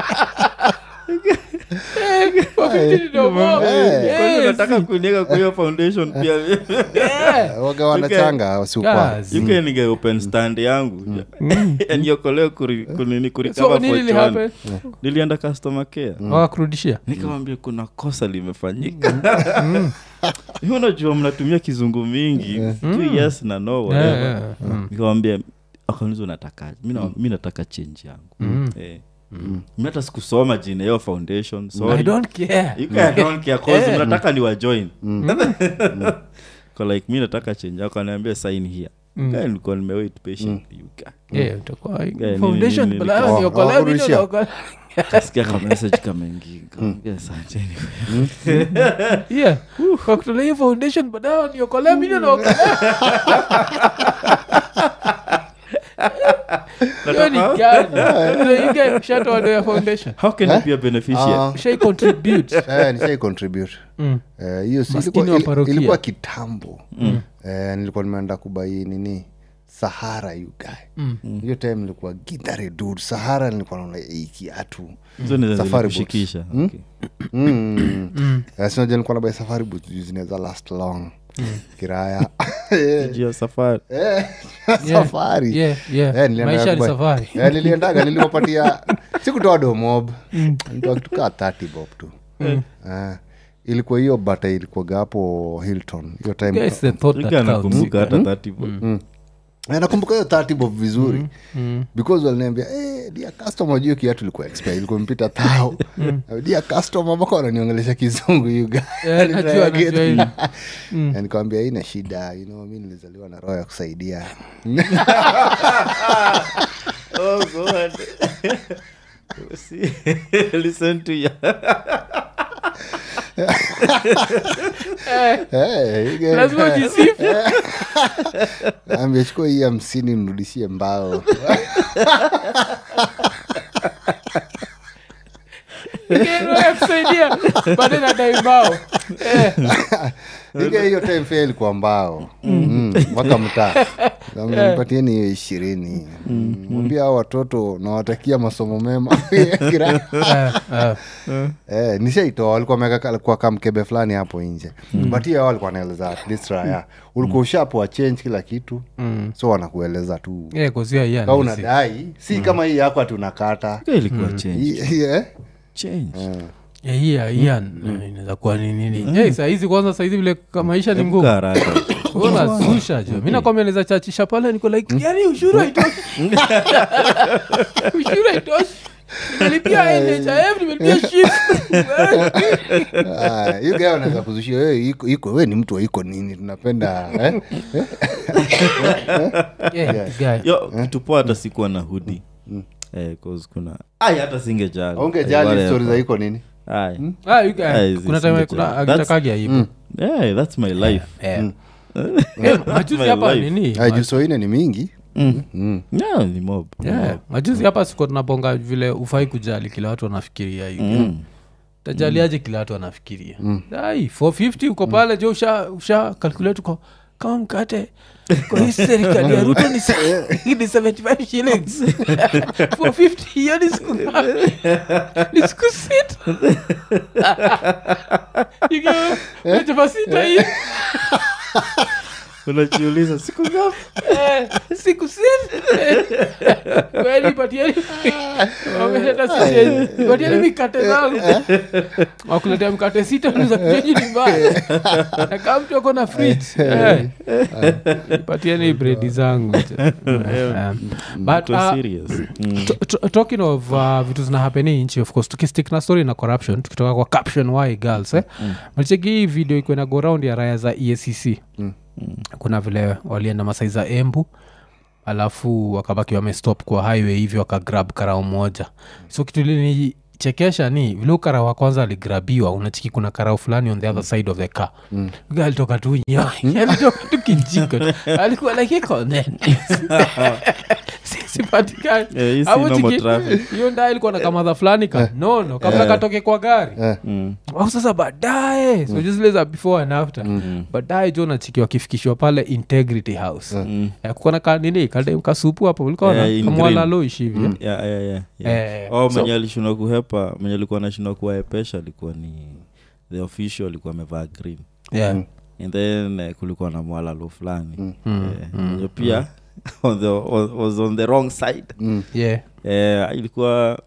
Eh, 450 ndio mob. Eh. Kwani Yes. unataka kunieka kwa hiyo foundation pia Eh. waga wanachanga siukwa Kazi. uk ninge open stand yangu niokoleo kunini so kurikava nini lihappen nilienda customer care wakurudishia nikawambia kuna kosa limefanyika Hiyo unajua mnatumia kizungu mingi tu yes na no whatever Yeah, yeah, mm. nikawambia akaniza unatakaje mi na- mi nataka change yangu Eh. mi hata sikusoma jina hiyo foundation i sorry don't care You guys don't care 'cause mnataka ni wajoin Kwa like mi nataka change yako anaambia sign here Guy, nilikuwa nimewait patiently you guy. Yeah, utakuwa- nini, foundation nini, balaa nini. niokolea, mimi Hawakurudishia? niokolea. kasikia ka message kameingia Nikamwambia, asante anyway. Yeah, kwa kutolea hiyo foundation baadaye niokolea mimi niokolea Hiyo ni gani? Ndio you get ushatoa ya foundation how can you be a beneficiary Ah. ushai contribute Eh, nishai contribute Mm. Eh, hiyo si- Maskini ilikuwa- wa ili- parokia. ilikuwa kitambo Eh, nilikuwa nimeenda kubai nini sahara you guy hiyo time nilikuwa gidhare dud sahara nilikuwa naona hii kiatu hizo ni Safari boots. kushikisha mm. Eh, sinaja nilikuwa nabai safari boots juu zinaweza last long kiraya juu ya safari Eh, safari Yeah, yeah. Eh, nilienda maisha ni kubai- safari Eh, niliendaga niliwapatia sikutoa domob nitoa kitu kaa 30 bob tu Eh, ilikuwa hiyo bata ilikuwaga hapo hilton hiyo time Guys, the thought that Yuga counts. anakumbuka hata 30 bob. Eh, nakumbuka hiyo 30 bob vizuri because waliniambia eh, dia customer juu kiatu ilikuwa expire ilikuwa mpita thao dia customer mpaka wananiongelesha kizungu yuga Eh, najua, najua hili. nikawambia ina shida you know, mi nilizaliwa na roho ya kusaidia Oh, God. See, listen to ya Eh, yuga- lazima ujisifu Naambia, chukua hii hamsini mrudishie mbao Ingekuwa kusaidia bado nadai mbao Eh, Yuga, hiyo time fair ilikuwa mbao Mm, mwaka mtaa mpatieni hiyo ishirini mwambia hao watoto nawatakia masomo mema Kira- eh, eh. Eh, nishaitoa walikuwa wameweka kwa kamkebe fulani hapo nje but hiyo hao walikuwa wanaeleza at least raya ulikuwa ushapoa change kila kitu so wanakueleza tu Yeah, 'cause yeah, yeah, ka ni unadai si kama hii yako ati unakata ilikuwa change Hii- hii, eh? change Yeah, hii ya- hii ya- inaweza kuwa ni nini Eh, sahizi kwanza sahizi vile ka- maisha ni ngumu karaka unazusha jo mi nakwambia naweza chachisha pale niko like yani ushuru haitoshi ushuru haitoshi nimelipia nhif nimelipia shif Ah, hiyo gaya wanaweza kuzushia "Wewe iko- iko we ni mtu wa iko nini tunapenda eh? yo kitu poa hata sikuwa na hudi Eh, 'cause kuna ai hata singejali aungejali Whatever. stori za iko nini Ai. kuna time kuna That's- akitakagi aibu Yeah, that's my life majuzi my hapa life. nini Ah, juu soine ni mingi yeah, ni mob Yeah, majuzi hapa siko tunabonga vile ufai kujali kila watu wanafikiria hivi tajaliaje kila watu wanafikiria ai 450 uko pale jo usha, usha calculate uko kama mkate kwa hii serikali ya ruto ni se- ni 75 shillings 450 hiyo ni siku ngapi? ni siku sita Ike- unachapa sita hiyo unajiuliza siku ngapi Eh, siku sita kweli patieni wameleta sisi patieni mikate zangu wakuletea mikate sita za kijeji ni mbaya na kama mtu ako na fridge eh, patieni bredi zangu Um, but It was uh, serious Mm. t- t- talking of uh, vitu zina hapeni nchi of course tukistick na story na corruption tukitoka kwa caption why girls eh? malicheki hii video iko na go round ya raya za eacc kuna vile walienda masai za embu alafu wakabaki wamestop kwa highway hivyo wakagrab karao moja so kitu linichekesha ni vile ukarao wa kwanza aligrabiwa unachiki kuna karao fulani on the other side of the car mm. alitoka tu nyoi alitoka tu kijiko tu. alikuwa like iko nene sipatikani Yeah, hii si Hapo normal chiki- traffic. hiyo ndaa ilikuwa na kamadha fulani ka nono kabla katoke kwa gari Mm. au sasa baadaye so just zile za before and after baadaye jo nachiki wakifikishwa pale integrity house Mm. Eh, kuko na ka nini kade kasupu hapo ulikuwa Yeah, in na green. kamwalaloishi hivi eh? Yeah, yeah, yeah, yeah. Eh, oh, so- mwenye alishindwa kuhepa mwenye alikuwa anashindwa kuwaepesha alikuwa ni the official alikuwa amevaa green Yeah. and then eh, kulikuwa na mwalalo fulani Eh, mwenye pia on the, was, was on the wrong side Yeah. eh, ilikuwa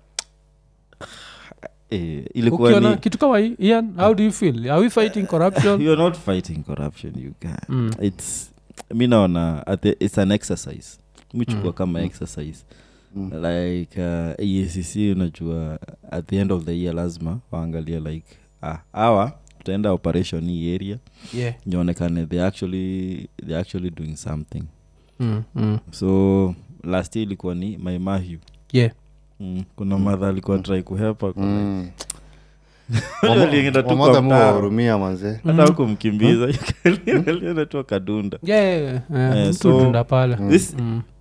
eh, ilikuwa ukiona ni kitu kama hii ian how do you feel are we fighting corruption you're not fighting corruption you can it's mi naona at the, it's an exercise michukua kama exercise like uh, EACC unajua at the end of the year lazima waangalie like ah, awa tutaenda operation hii area yeah. nionekane they actually they actually doing something Mm, mm. so last year ilikuwa ni maimahiu yeah. mm, kuna madha alikuwa trai kuhepa kuna- Mm. alienda tu kwa wamadha mu mtaro. wahurumia manze hata hukumkimbiza alienda tu akadunda yeah, yeah, yeah. Eh, mtu so- dunda pale This- Mm.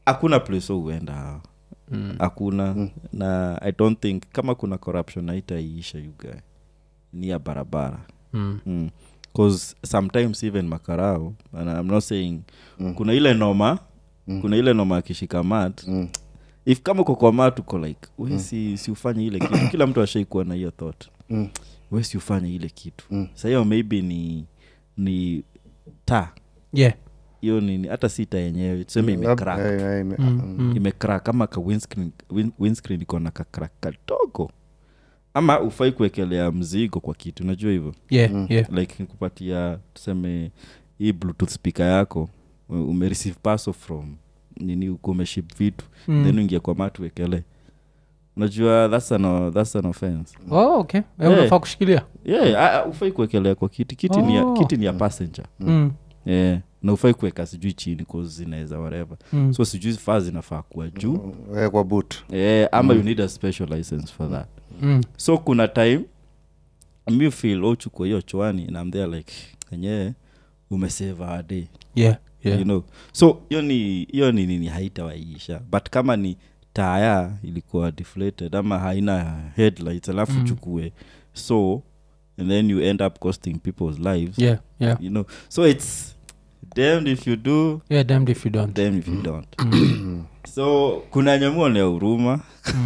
hakuna place huenda hakuna na i don't think kama kuna corruption haitaiisha yuga ni ya barabara Mm. mm. cause sometimes even makarao and i'm not saying mm. kuna ile noma mm. kuna ile noma akishika mat Mm. if kama uko kwa mat uko like we si, si ufanye ile kitu kila mtu ashaikuwa na hiyo thought Mm. we si ufanye ile kitu Mm. sa hiyo maybe ni ni ta yeah hiyo nini hata si ta yenyewe tuseme Lab- imecrack eh, eh, ime- Mm, mm. mm. imecrack kama ka windscreen, win, windscreen iko na kakrak kadogo ama ufai kuwekelea mzigo kwa kitu unajua hivyo yeah yeah like nikupatia tuseme hii bluetooth speaker yako u- umereceive parcel from nini uko umeship vitu Mm. then uingia kwa matu wekele unajua that's an, that's an offense oh okay Eh, Yeah. unafaa kushikilia yeah, a- a- ufai kuwekelea kwa kiti kiti, ni ya, Oh. kiti ni ya passenger mm. yeah. na ufai kuweka sijui chini cause zinaweza whatever Mm. so sijui faa zinafaa kuwa juu Eh, kwa boot yeah, ama you need a special license for that Mm. so kuna time mi feel ochukua hiyo chwani and I'm there like enyewe umesave a day yeah yeah you know so hiyo ni hiyo ni nini haitawaiisha but kama ni taya ilikuwa deflated ama haina headlights alafu Mm. chukue so and then you end up costing people's lives yeah yeah you know so it's damned if you do yeah damned if you don't damned if you don't so kuna nyamuone ya huruma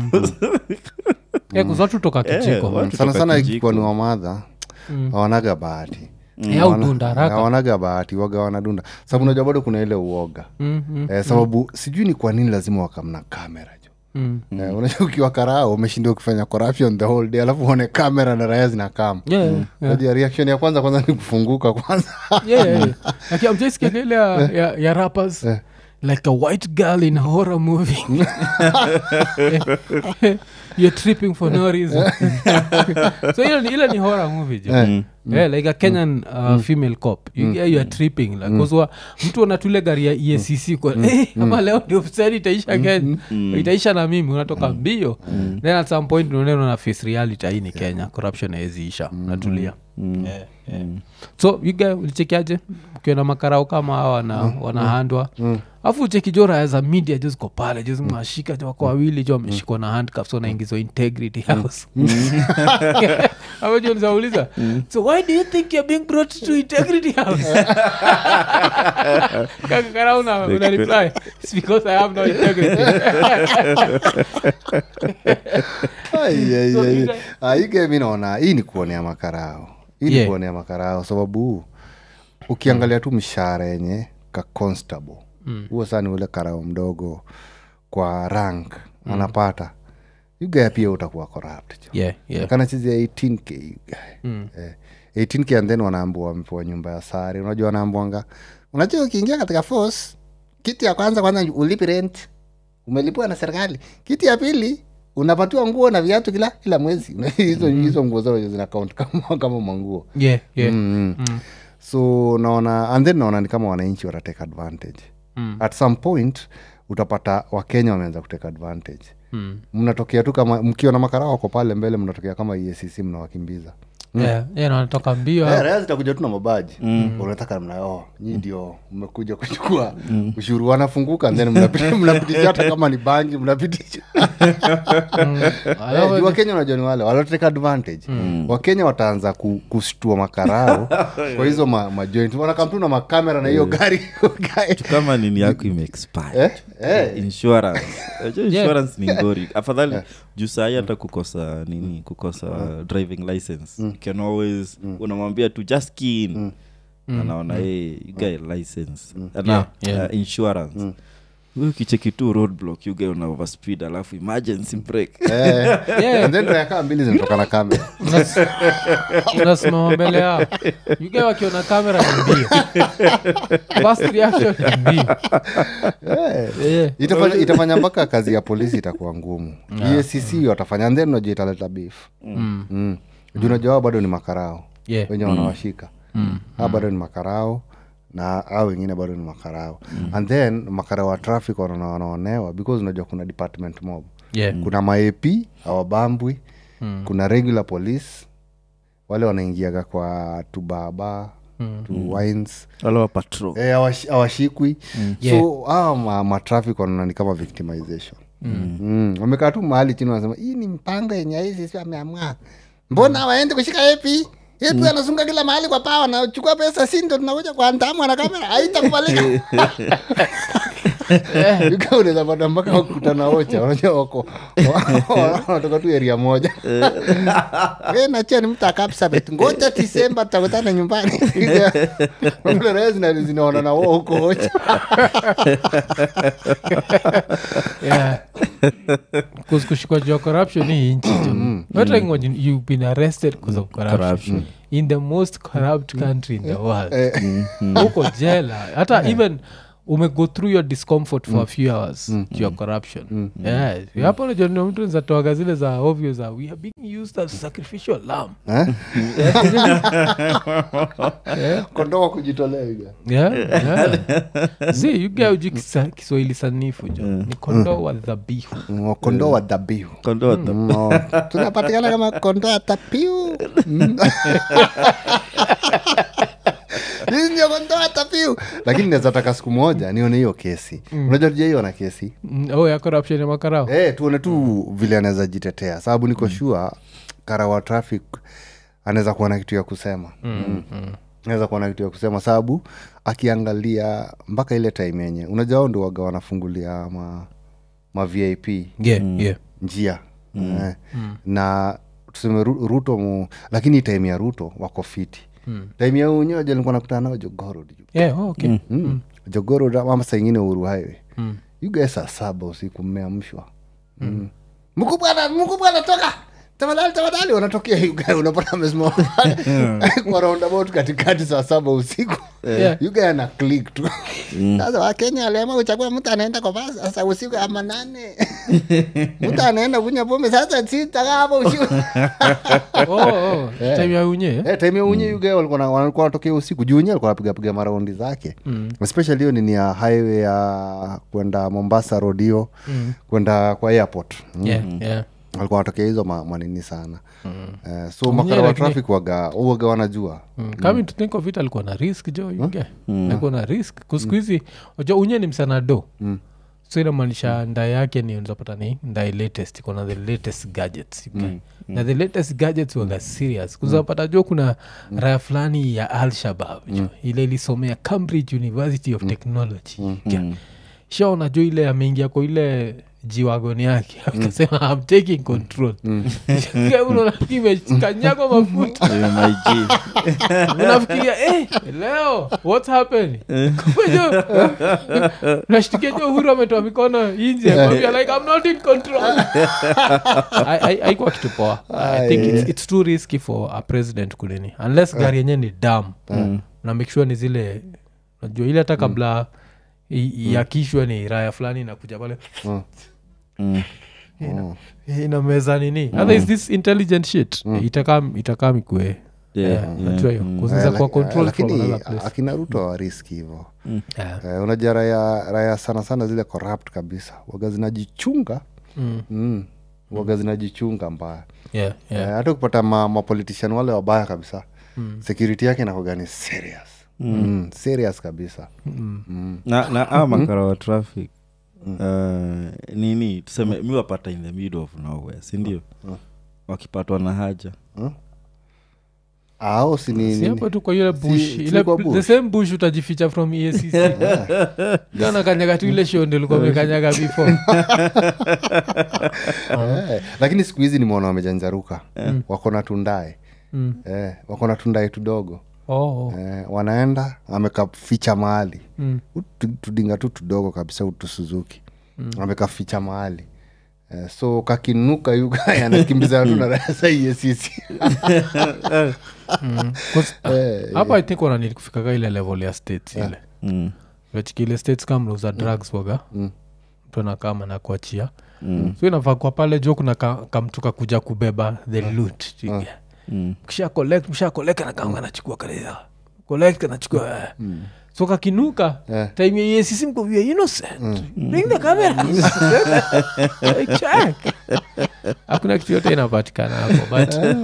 yeah kuzatu toka Eh, kichiko watu sana toka sana kijiko. ikikuwa ni wamadha Mm. hawanaga bahati Eh, au dunda haraka hawanaga bahati waga wanadunda sababu unajua bado kuna ile uoga Mm, mm, eh, sababu sijui ni kwa nini lazima wakamna kamera jo mm. Eh, unajua ukiwa karao umeshinda ukifanya corruption the whole day alafu uone kamera na raya zinakam Yeah, yeah, yeah. Unajua reaction ya kwanza kwanza ni kufunguka kwanza Yeah, yeah, yeah. Like, I'm just getting ile ya, ya, ya rappers like a white girl in a horror movie you're tripping for no reason so ile ni, ile ni horror movie jo Eh. Yeah, like a kenyan uh, female cop you, yeah, you are tripping like, mm. wa, mtu anatule gari ya escc kwa eh, ama leo ndio ofisari itaisha kenya itaisha na mimi unatoka mbio then at some point unaona na face reality hii ni kenya corruption haiweziisha unatulia yeah, yeah. so yuga ulichekiaje ukiona makarao kama hawa wana, wanahandwa afu uchekijora za media jo ziko pale jo zimashika jo wako wawili jo wameshikwa na handcuffs wanaingizwa integrity house awajo nizauliza so why do you think you're being brought to integrity house kakakara una, una reply it's because i have no integrity Ai, ai, So, ai. you guys- Ah, hii game mi naona hii ni kuonea makarao hii ni Yeah. kuonea makarao sababu ukiangalia tu mshahara yenye ka constable huo saa ni ule karao mdogo kwa rank anapata ugaya pia utakuwa corrupt jo. yeah, yeah. kanachezea 18k ugaya eh, 18k and then wanaambua wamepewa nyumba ya sare unajua wanaambuanga unajua ukiingia katika force kitu ya kwanza kwanza ulipi rent umelipwa na serikali kitu ya pili unapatiwa nguo na viatu kila kila mwezi hizo hizo nguo zao zina count kama kama manguo yeah, yeah. mm. so naona and then naona ni kama wananchi watatake advantage Mm. at some point utapata wakenya wameanza kuteka advantage Mm. mnatokea tu kama mkiona makarao wako pale mbele mnatokea kama escc mnawakimbiza Yeah, yeah, na wanatoka mbio Eh, raia zitakuja tu na mabaji unataka mna oh, nyi ndio mmekuja kuchukua ushuru wanafunguka then mnapiti- mnapitisha hata kama ni bangi mnapitisha Eh, juu wakenya unajua ni wale waloteka advantage wakenya wataanza ku, kustua makarao kwa hizo ma, majoint wanakamtu na makamera na hiyo gari kama nini yako imeexpire eh, eh. insurance Unajua insurance ni ngori afadhali juu sahii hata kukosa nini kukosa driving license you can always unamwambia tu just keen anaona hey, you get a license ana Yeah, yeah. uh, insurance Wewe ukicheki tu roadblock you get una overspeed alafu emergency break Eh, Yeah. and then rakaa mbili zinatoka na kamera Unas- unasimama mbele yao yuga wakiona kamera ni mbio First reaction ni mbio Yeah. itafanya, itafanya mpaka kazi ya polisi itakuwa ngumu escc watafanya and then unajua italeta beef Mm. mm. juu unajua hao bado ni makarao Yeah. wenye wanawashika mm. hao bado ni makarao na au wengine bado ni makarao mm. and then makarao wa traffic wanaona wanaonewa because unajua kuna department mob Yeah. kuna maap awabambwi mm. kuna regular police wale wanaingiaga kwa tubaba to wines wale wa patrol Eh, hawashi- hawashikwi Yeah. so hawa ma, matraffic wanaona ni kama victimization mm. wamekaa tu mahali chini wanasema hii ni mpango yenye hii sisi wameamua mbona waende kushika epi epi anasunga kila mahali kwa paa wanachukua pesa si ndo tunakuja kwa ntamu na kamera haitakubalika Yuka unaweza pata mpaka wakutana wocha unajua wako wa- wanatoka tu eria moja we nachia ni mtu akapsabet ngoja disemba tutakutana nyumbani raya zinaona na wo huko wocha yeah. 'Cause kushikwa juu ya corruption hii nchi jo not like when you- you've been arrested because of corruption. Corruption. in the most corrupt country in the world huko jela hata even umego through your discomfort for a few hours juu ya corruption yes hapo najua ndio mtu zatoaga zile za ovyo za we are being used as sacrificial lamb yeah. kondoo wa kujitolea yuga yeah, yeah. zi yuga uji kisa- kiswahili sanifu jo ni kondoo wa dhabihu Mm, kondoo wa dhabihu Kondoo wa Mm, oh. tunapatikana kama kondoo wa tapiu Hii ndio kondoo wa tapiu lakini naweza taka siku moja nione hiyo kesi unajua tujaiona kesi Mm, oh ya corruption ya makarao Eh, tuone tu vile anaweza jitetea sababu niko shua kara wa traffic anaweza kuwa na kitu ya kusema mm. anaweza kuwa na kitu ya kusema sababu akiangalia mpaka ile time yenye unajua ao ndo waga wanafungulia ma, ma vip yeah, yeah. njia eh, na tuseme Ru- ruto mu, lakini time ya ruto wako fiti time ya unyewe jalikuwa nakutana nao jogoro Yeah, oh, okay. mm. jogoro ama saa ingine uru highway mm. yugae saa saba usiku mmeamshwa mm. mkubwa ana- mkubwa anatoka tafadhali tafadhali wanatokea yugae unapata amesimama kwa roundabout katikati saa saba usiku Yeah. yugae ana click tu sasa wakenya aliama kuchagua mtu anaenda kwa basi sasa usiku ya manane mtu anaenda kunywa pombe sasa sitakaa hapo usiku oh, oh. time ya unye eh? Eh, time ya unye yugae walikuwa na- walikuwa wanatokea usiku juu unye alikuwa anapigapiga maraundi zake especially hiyo nini ya highway ya kwenda mombasa rodio kwenda kwa airport Mm. yeah, yeah. walikuwa wanatokea hizo ma- manini sana Eh, so Unye makara wa lakini- traffic waga waga wanajua Mm. kama to think of it alikuwa na risk jo yuge alikuwa na risk kuskuhizi oja unye ni msana do so inamaanisha nda yake ni unzapata ni ndai latest iko na the latest gadgets yuge. na the latest gadgets waga serious kuzapata jo kuna raya fulani ya al shabab jo ile ilisomea cambridge university of technology yuge. shaona jo ile ameingia kwa ile jiwagoni yake akasema I'm taking control unaona imekanyagwa mafuta Eh, my G. unafikiria eh, leo what's happening Kumbe jo nashtukia jo uhuru ametoa mikono inje kwambia like i'm not in control I- I- haikuwa kitu poa i think it's, it's too risky for a president kunini unless gari yenyewe ni dam na make sure ni zile najua ile hata kabla i- iakishwe ni raya fulani inakuja pale Mm. Oh. ina meza nini other is this intelligent shit itakam itakam ikue Yeah, Yeah, yeah. najua hiyo. Mm. 'Cause Eh, inaweza kuwa lak- controlled from lakini another place. akina ruto awariski hivo Yeah. Eh, unajua raya, raya sana sana zile corrupt kabisa waga zinajichunga Mm. mm. waga zinajichunga mbaya Yeah, yeah. Eh, hata kupata ma, mapolitician wale wabaya kabisa mm. security yake inakoga ni serious mm. serious kabisa na na a makara wa traffic uh, nini tuseme mi wapata in the middle of nowhere sindio wakipatwa na haja au si ni- si ni- hapo tu kwa ile bush si ile kwa the bush. same bush utajificha from EACC gana kanyaga tu ile shonde ulikuwa umekanyaga before eh, lakini siku hizi nimeona wamejanjaruka wako na tundae Mm. eh, wako na tundae tudogo oh, oh. eh, wanaenda amekaficha mahali Mm. Tu- tudinga tu tudogo kabisa utusuzuki mm. amekaficha mahali eh, so kakinuka yuga anakimbiza tu na rasa iye sisi 'Cause, ah, Eh, hapa i think wananili kufikaga ile level ya states ile mm. Wachiki ile states kamluza drugs waga mtu anakama na kuachia so inafaa kwa pale jo kuna ka- kamtu kakuja kubeba the loot Mm. kisha collect msha collect anakanga anachukua kalea collect anachukua eh. so kakinuka Eh. time yenye sisi mko vya innocent bring the camera check hakuna kitu yote inapatikana hapo but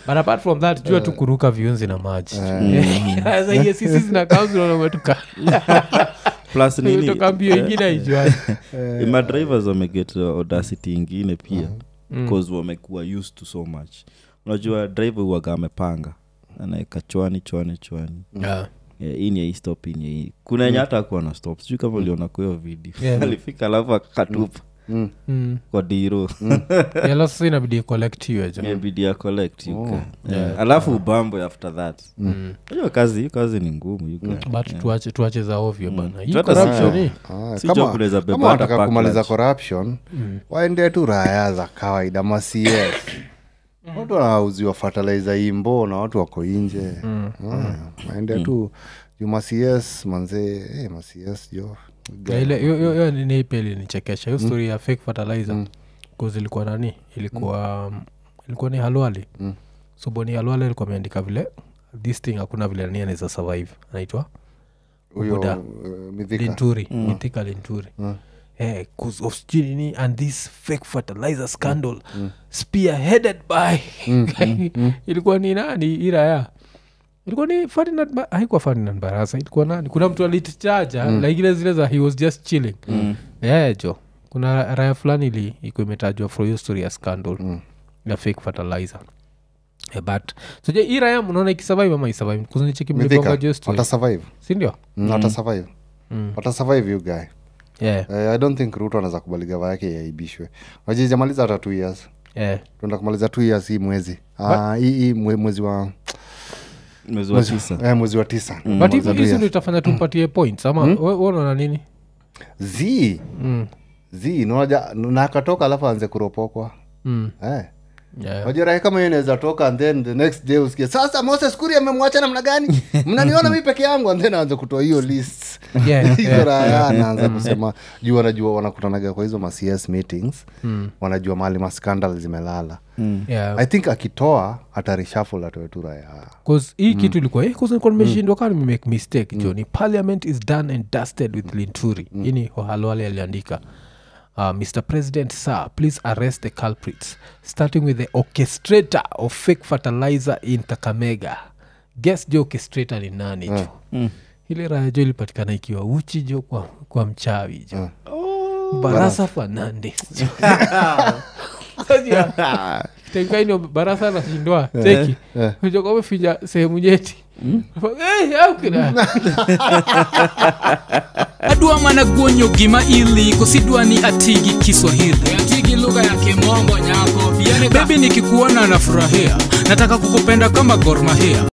but apart from that jua tu kuruka viunzi na maji Sasa hiyo sisi zinakauzinaonametoka plus nini toka mbio ingine aijuani eh, madrivers wameget audacity ingine pia bcause wamekuwa used to so much unajua driver huwaga amepanga anaeka chwani chwani chwani Yeah, hii ni ya hii stop hii ni ya hii kuna enye hata akuwa na stop sijui kama uliona kwa hiyo video Yeah. alifika alafu akatupa kwa diro yala sasa inabidi kolektiwe jo bidi ya collect you can. Yeah. alafu ubambo after that hiyo kazi hiyo kazi ni ngumu you can. but tuache, tuache za ovyo bana hii Hata corruption si- hii Ah, Si kama- job unaweza beba kama hata wanataka pack kumaliza lunch. corruption waende tu raya za kawaida ma CS watu wanauziwa fertilizer imbo na watu wako inje Ah, waende tu juu ma CS manzee eh, ma CS jo Ya ile hiyo- hiyo hiyo nini ipe ilinichekesha hiyo story ya fake fertilizer cause ilikuwa nani ilikuwa um, ilikuwa ni halwali so boni halwali ilikuwa ameandika vile this thing hakuna vile nani anaweza survive anaitwa huyo Buda. eh, Mithika. linturi mithika linturi Eh, 'cause of sijui nini and this fake fertilizer scandal spearheaded by ilikuwa ni nani iraya ilikuwa ni ferdinand Ba- haikuwa ferdinand barasa ilikuwa nani kuna mtu alitichaja mm. like ile zile za he was just chilling mm. yeah, jo kuna raya fulani ili iko imetajwa for hiyo story ya scandal mm. ya fake fertilizer yeah, but so je hii raya mnaona ikisurvive ama isurvive kuzinicheki Mithika, mlibonga jo story watasurvive sindio Mm, watasurvive watasurvive you guy yeah, Eh, i don't think ruto anaweza kubali gava yake yaibishwe wajijamaliza hata two years yeah. tuenda kumaliza two years hii mwezi Ah, hii hii mwe- mwezi wa mwezi wa tisa eh, mwezi wa tisa but Kumaliza hivi two hizi ndo years. itafanya tumpatie points ama mm? unaona nini z z naja na akatoka alafu aanze kuropokwa mm. eh. yeah. wajerahi kama hiyo inaweza toka and then the next day usikie sasa moses kuri amemwacha namna gani mnaniona mi peke yangu and then aanze kutoa hiyo list Yeah, hizo yeah. raya anaanza kusema juu wanajua wanakutanaga kwa hizo ma CS meetings wanajua mahali maskandal zimelala Yeah. i think akitoa atarishaful atoe tu raya 'Cause hii kitu ilikuwa eh, 'cause nilikuwa nimeshindwa kaa nimemake mistake jo ni parliament is done and dusted with linturi mm. ini hohalwale aliandika Uh, mr president sir please arrest the culprits starting with the orchestrator of fake fertilizer in kakamega guess jo orchestrator ni nani jo ile raya jo ilipatikana ikiwa uchi jo kwa, kwa mchawi jo barasa fernandes jo tenkaini barasa nashindwa cheki ujoka umefinya sehemu nyeti Eh, au kina- adwa mana guonyo gima ili kosidwa ni atigi kiswahili atigi lugha ya kimombo nyako bebi nikikuona nafurahia nataka kukupenda kama gormahia